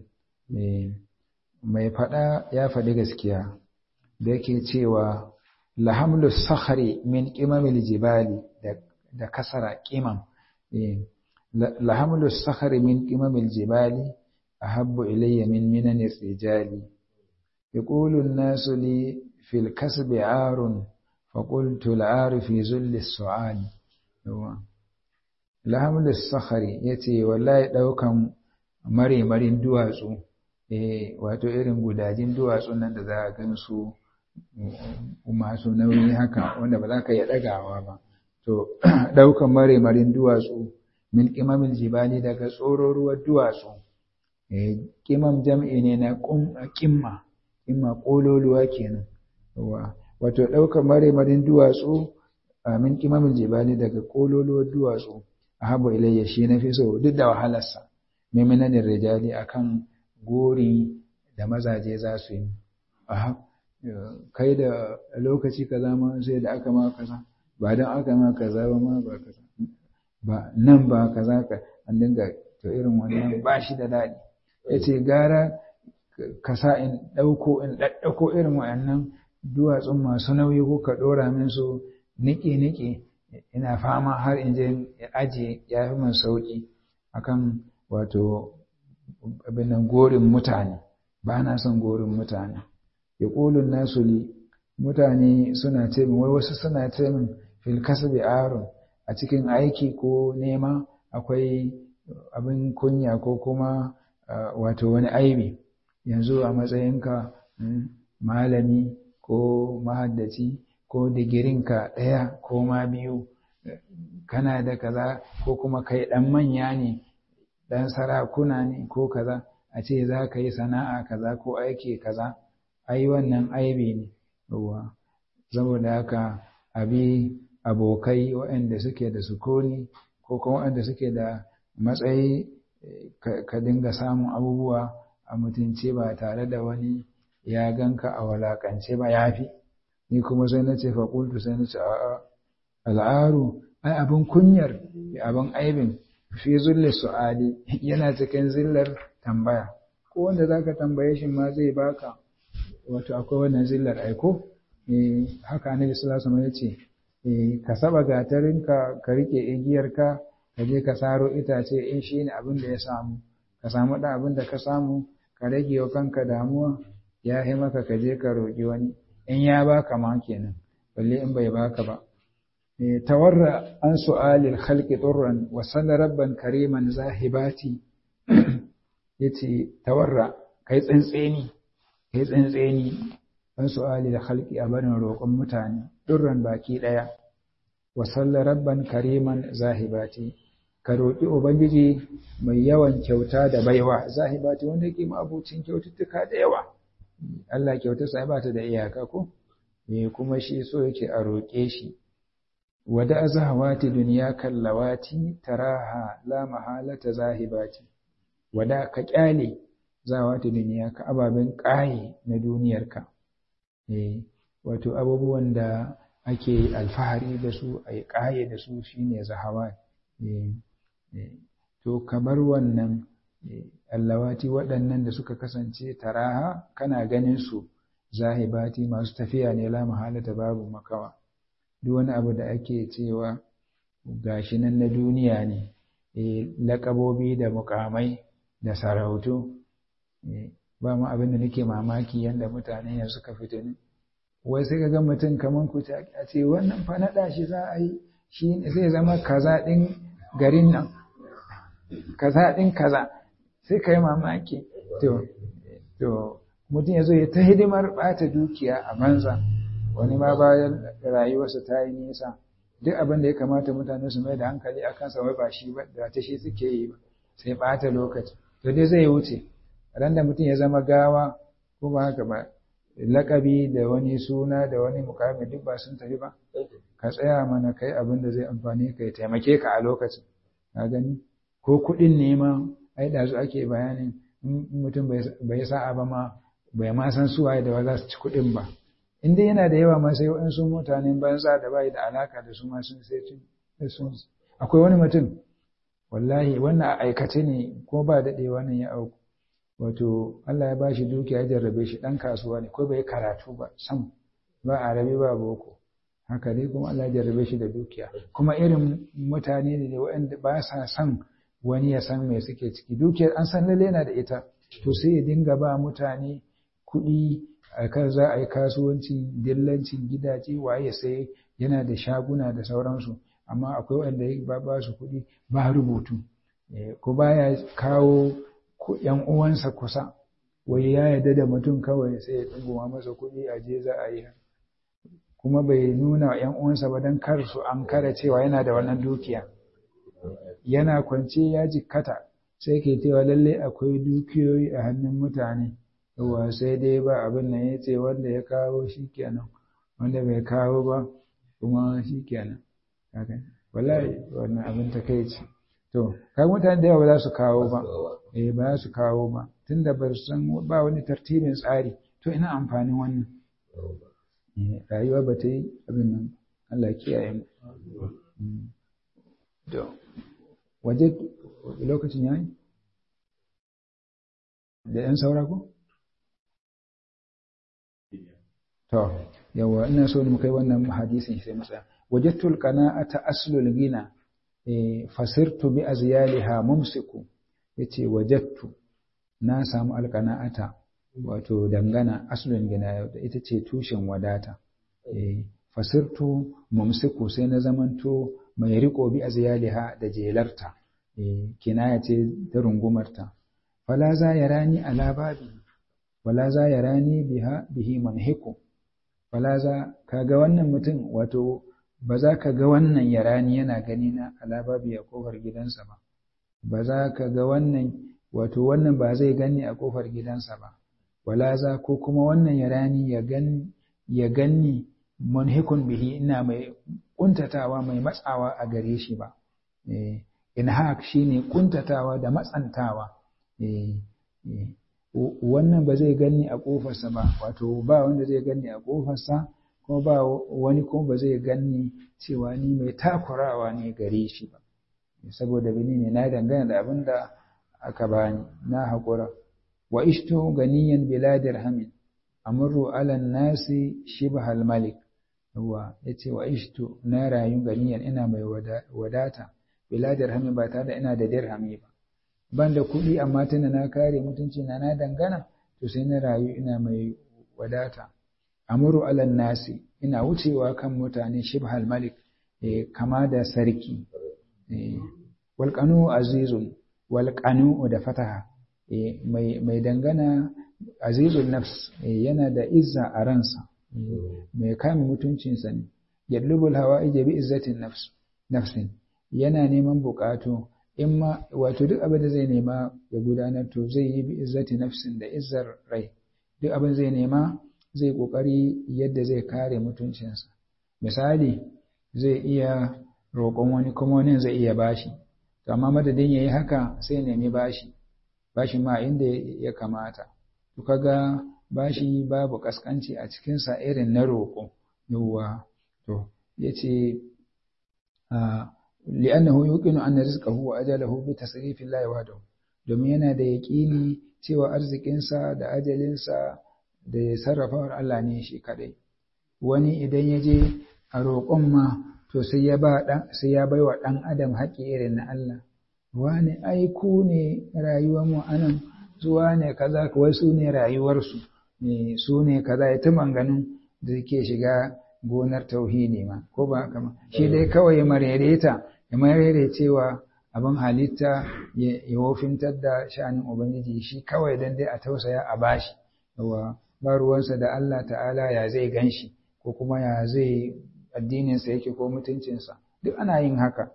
mai fada ya faɗi gaskiya da yake cewa lahamlu sakhari min qimamil jibali da kasara qimam lahamlu sakhari min qimamil jibali ahabbu ilayya min minani rijali يقول الناس لي في الكسب عار فقلت العار في ذل السعال لحمل الصخر yace wallahi daukan mare marin duwatsu eh wato irin gudajin duwatsun nan da za a gansu masu nauyi haka wanda ba za ka iya dagawa ba to daukan mare marin duwatsu min qimamil jibali daga tsororuwar duwatsu eh qimam jam'i ne na qimma imma ƙololuwa kenan wato ɗaukar maremarin duwatsu a min kimamin jibali daga ƙololuwar duwatsu a habu ilayya shi na fi so duk da wahalarsa maiminanin rijali akan gori da mazaje za su yi aha kai da lokaci kaza ma sai da aka ma kaza ba don aka ma kaza ba ma ba kaza ba nan ba kaza ka an dinga to irin wannan ba shi da daɗi ya ce gara ka sa in ɗauko in ɗaɗɗauko irin waɗannan duwatsun masu nauyi ko ka ɗora min su niƙe-niƙe ina fama har in je ajiye ya fi min sauƙi akan wato abinan gorin mutane ba na son gorin mutane ya ƙulun nasu li mutane suna ce min wai wasu suna ce min fil kasbi arun a cikin aiki ko nema akwai abin kunya ko kuma wato wani aibi yanzu a matsayinka malami ko mahaddaci ko digirinka ɗaya ko ma biyu kana da kaza ko kuma kai ɗan manya ne ɗan sarakuna ne ko kaza a ce za ka yi sana'a kaza ko aiki kaza ai wannan aibi ne yawa saboda haka abi abokai waɗanda suke da sukuni ko kuma waɗanda suke da matsayi ka dinga samun abubuwa a mutunce ba tare da wani ya ganka a walakance ba yafi ni kuma sai na ce faƙultu sai na ce a'a al'aru ai abin kunyar abin aibin fi zulle su'ali yana cikin zillar tambaya ko wanda zaka tambaye shi ma zai baka wato akwai wannan zillar aiko eh haka annabi sallallahu alaihi wasallam yace eh ka saba gatarinka ka rike igiyarka ka je ka saro itace in shine abin da ya samu ka samu da abin da ka samu ka rage wa kanka damuwa ya yi maka ka je ka roƙi wani in ya baka ma kenan balle in bai baka ba tawarra an su'alil khalqi turran wa salla rabban kariman zahibati yace tawarra kai tsantseni kai tsantseni an su'alil khalqi a barin roƙon mutane turran baki daya wa salla rabban kariman zahibati ka roƙi ubangiji mai yawan kyauta da baiwa zahibati wanda yake abucin kyaututtuka da yawa Allah kyautarsa ba ta da iyaka ko eh kuma shi so yake a roƙe shi wada zahawati duniya kallawati taraha la mahalata zahibati wada ka kyale zawati duniya ka ababen ƙaye na duniyarka eh wato abubuwan da ake alfahari da su ai ƙaye da su shine zahawa eh to kamar wannan allawati waɗannan da suka kasance taraha kana ganin su zahibati masu tafiya ne la mahalata babu makawa duk wani abu da ake cewa gashi nan na duniya ne laƙabobi da mukamai da sarautu ba mu abin da nake mamaki yadda mutane yanzu suka fito ne wai sai ga mutum kamar ku a ce wannan fa naɗa shi za a yi shi zai zama kaza ɗin garin nan kaza ɗin kaza sai ka yi mamaki to to mutum ya zo ya ta hidimar ɓata dukiya a banza wani ma bayan rayuwarsa ta yi nisa duk abin da ya kamata mutane su mai da hankali a kansa wai ba shi ba da ta shi suke yi ba sai ɓata lokaci to dai zai wuce ran da mutum ya zama gawa ko ba haka ba lakabi da wani suna da wani mukami duk ba sun tafi ba ka tsaya mana kai abin da zai amfani ka ya taimake ka a lokacin ka gani ko kuɗin nema ai da su ake bayanin mutum bai sa'a ba ma bai ma san suwaye da ba za su ci kuɗin ba in dai yana da yawa ma sai waɗansu mutanen banza da bai da alaka da su ma sun sai sun akwai wani mutum wallahi wannan a aikace ne ko ba daɗe wannan ya auku wato Allah ya bashi dukiya ya jarrabe shi ɗan kasuwa ne ko bai karatu ba sam ba arabi ba boko haka dai kuma Allah ya jarrabe shi da dukiya kuma irin mutane ne waɗanda ba sa son wani ya san me suke ciki dukiyar an san lalle yana da ita to sai ya dinga ba mutane kuɗi a kan za a yi kasuwanci dillancin gidaje waye sai yana da shaguna da sauransu amma akwai wanda ya ba su kuɗi ba rubutu ko baya kawo yan uwansa kusa wai ya yarda da mutum kawai sai ya ɗunguma masa kuɗi a je za a yi kuma bai nuna wa yan uwansa ba don kar su an kara cewa yana da wannan dukiya yana kwance ya jikkata sai ke cewa lalle akwai dukiyoyi a hannun mutane yawa sai dai ba abin nan ya ce wanda ya kawo shi kenan wanda bai kawo ba kuma shi kenan wallahi wannan abin ta kai ce to kai mutane da yawa ba za su kawo ba eh ba za su kawo ba tunda ba su san ba wani tartibin tsari to ina amfanin wannan rayuwa ba ta yi abin nan Allah kiyaye mu to waje lokacin yayi da yan saura ko To, yawa ina so mu kai wannan hadisin sai mu tsaya. Wajadtul qana'ata aslul gina fasirtu bi azyaliha mumsiku yace wajattu na samu alqana'ata wato dangana aslun gina ita ce tushen wadata fasirtu mumsiku sai na zamanto mai riko bi azyaliha da jelarta kinaya ce ta rungumarta fala za yarani ala babi wala za yarani biha bihi manhiku wala za kaga wannan mutum wato ba za ka ga wannan yarani yana gani na alababi a kofar gidansa ba ba za ka ga wannan wato wannan ba zai gani a kofar gidansa ba wala za ko kuma wannan yarani ya gani ya ganni munhikun bihi ina mai kuntatawa mai matsawa a gare shi ba eh inhaq shine kuntatawa da matsantawa eh wannan ba zai ganni a kofarsa ba wato ba wanda zai ganni a kofarsa kuma ba wani kuma ba zai ganni cewa ni mai takurawa ne gare shi ba saboda bini ne na dangana da abin da aka bani na haƙura wa ishtu ganiyan bila dirhamin amru ala nasi shibhal malik yawa yace wa ishtu na rayu ganiyan ina mai wadata bila dirhamin ba tare da ina da dirhami ba ban da kuɗi amma tunda na kare mutunci na na dangana to sai na rayu ina mai wadata amuru alan nasi ina wucewa kan mutane shibhal malik kama da sarki walƙanu azizun walƙanu da fataha mai dangana azizun nafs yana da izza a ransa mai kame mutuncinsa ne yadlubul hawa ije bi izzatin nafsin yana neman buƙatu in ma wato duk abin da zai nema ya gudanar to zai yi bi izzati nafsin da izzar rai duk abin zai nema zai ƙoƙari yadda zai kare mutuncinsa misali zai iya roƙon wani kuma wani zai iya bashi to amma madadin yayi haka sai nemi bashi bashi ma inda ya kamata to kaga bashi babu kaskanci a cikin sa irin na roƙo yawa to yace a li'annahu yuqinu anna rizqahu wa ajalahu bi tasrifi Allah wahdahu domin yana da yaƙini cewa arzikinsa da ajalinsa da ya sarrafawar Allah ne shi kadai wani idan ya je a roƙon ma to sai ya ba dan sai ya baiwa dan adam haƙi irin na Allah wani ai ku ne rayuwar mu anan zuwa ne kaza wai su ne rayuwarsu ne su ne kaza ya tuman ganin da ke shiga gonar tauhidi ma ko ba haka ma shi dai kawai ya marereta ya marere cewa abin halitta ya wofintar da sha'anin ubangiji shi kawai dan dai a tausaya a bashi yawa ba ruwansa da Allah ta'ala ya zai ganshi ko kuma ya zai addininsa yake ko mutuncinsa duk ana yin haka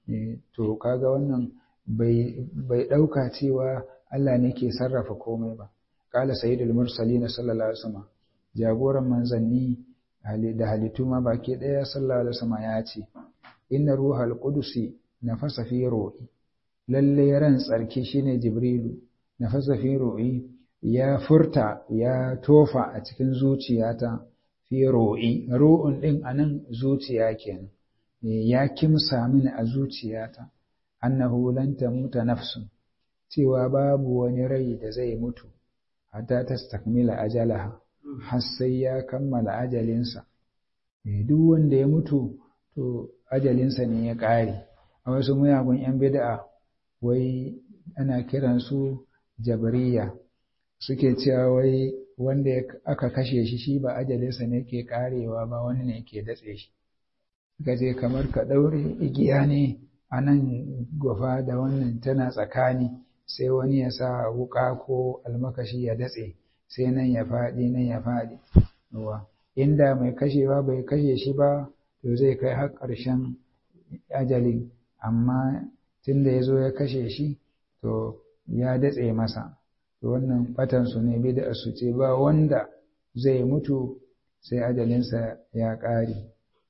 to kaga wannan bai ɗauka cewa Allah ne ke sarrafa komai ba kala sayyidul mursalin sallallahu alaihi wasallam jagoran manzanni da halittu ma baki ɗaya sallallahu alaihi wasallam ya ce inna ruhal qudusi nafasa fi ruhi lalle ran tsarki shine jibrilu nafasa fi ruhi ya furta ya tofa a cikin zuciyata fi ro'i ro'un ɗin a nan zuciya kenan ya kimsa mini a zuciyata annahu lan tamuta nafsun cewa babu wani rai da zai mutu hatta tastakmila ajalaha har sai ya kammala ajalinsa duk wanda ya mutu to ajalinsa ne ya ƙare a wasu muyagun 'yan bid'a wai ana kiransu jabariya suke cewa wai wanda aka kashe shi shi ba ajalinsa ne ke karewa ba wani ne ke datse shi suka ce kamar ka ɗaure igiya ne a nan gwafa da wannan tana tsakani sai wani ya sa wuƙa ko almakashi ya datse sai nan ya faɗi nan ya faɗi inda mai kashewa bai kashe shi ba to zai kai har ƙarshen ajalin amma tunda ya zo ya kashe shi to ya datse masa to wannan batansu ne bid'a su ce ba wanda zai mutu sai ajalinsa ya ƙare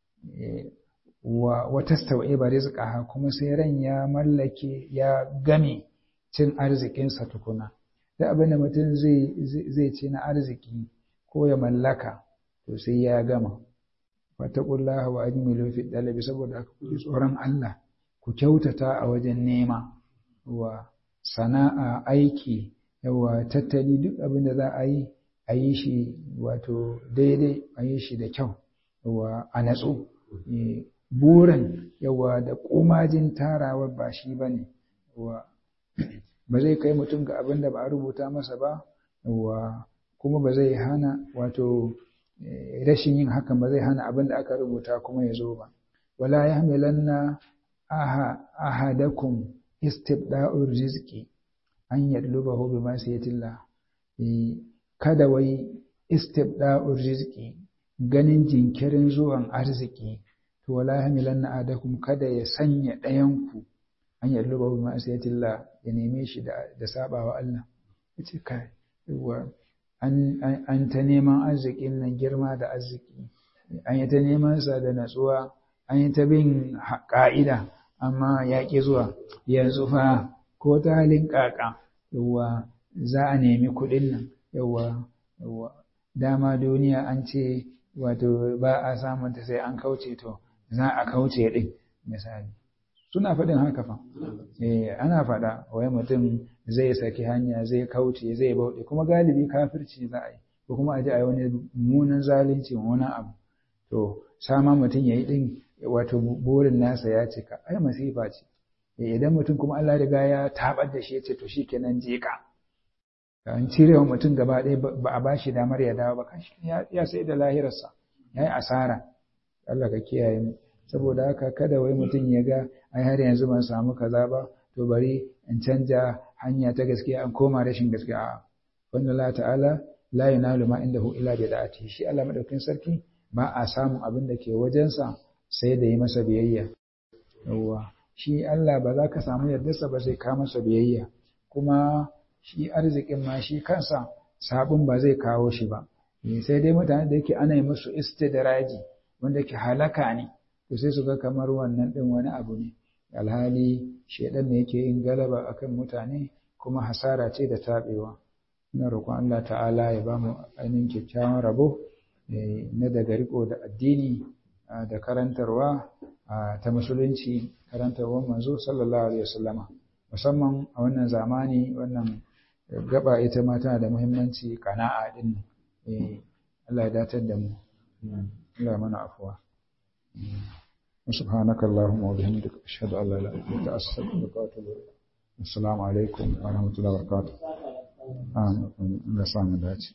wa wata ba rizqaha kuma sai ran ya mallake ya game cin arzikinsa tukuna da abin da mutum zai zai ci na arziki ko ya mallaka to sai ya gama fattaqullaha wa ajmilu fi dalabi saboda haka ku tsoron Allah ku kyautata a wajen nema wa sana'a aiki yawa tattali duk abin da za a yi a yi shi wato daidai a yi shi da kyau yawa a natsu burin yawa da komajin tarawa ba shi ba ne ba zai kai mutum ga abin da ba a rubuta masa ba yawa kuma ba zai hana wato rashin yin hakan ba zai hana abin da aka rubuta kuma ya zo ba wala yahmilanna aha ahadakum istibda'ur rizqi an yadlubahu bi masiyatillah kada wai istibda'ur rizqi ganin jinkirin zuwan arziki to wala yahmilanna ahadakum kada ya sanya ɗayan ku an yadlubahu bi masiyatillah ya neme shi da da sabawa Allah yace kai yawa an an ta neman arzikin nan girma da arziki an yi ta neman sa da natsuwa an yi ta bin ka'ida amma ya ƙi zuwa yanzu fa ko ta halin ƙaƙa yawa za a nemi kuɗin nan yawa yawa dama duniya an ce wato ba a samun ta sai an kauce to za a kauce ɗin misali suna faɗin haka fa eh ana faɗa wai mutum zai saki hanya zai kauce zai bauɗe kuma galibi kafirci za a yi ko kuma a ji a yi wani munan zalunci wani abu to sama mutum ya yi ɗin wato burin nasa ya cika ai masifa ce idan mutum kuma Allah riga ya tabar da shi ya ce to shikenan jeka an cire wa mutum gaba ɗaya ba a bashi damar ya dawo ba kashi ya sai da lahirarsa ya yi asara Allah ka kiyaye mu saboda haka kada wai mutum ya ga ai har yanzu ban samu kaza ba to bari in canja hanya ta gaskiya an koma rashin gaskiya a'a wanda Allah ta'ala la yunalu ma indahu illa bi da'ati shi Allah madaukin sarki ba a samun abin da ke wajensa sai da yi masa biyayya yawwa shi Allah ba za ka samu yardarsa ba sai ka masa biyayya kuma shi arzikin ma shi kansa sabon ba zai kawo shi ba sai dai mutane da yake ana yi musu istidraji wanda ke halaka ne to sai su ga kamar wannan din wani abu ne alhali shedan ne yake yin galaba akan mutane kuma hasara ce da tabewa ina roƙon Allah ta'ala ya ba mu ainihin kyakkyawan rabo na daga riko da addini da karantarwa ta musulunci karantarwar manzo sallallahu alaihi wasallama musamman a wannan zamani wannan gaba ita ma tana da muhimmanci kana'a din Allah ya datar da mu Allah mana afuwa سبحانك اللهم وبحمدك أشهد أن لا إله إلا أنت أستغفرك وأتوب إليك السلام عليكم ورحمة الله وبركاته آمين الله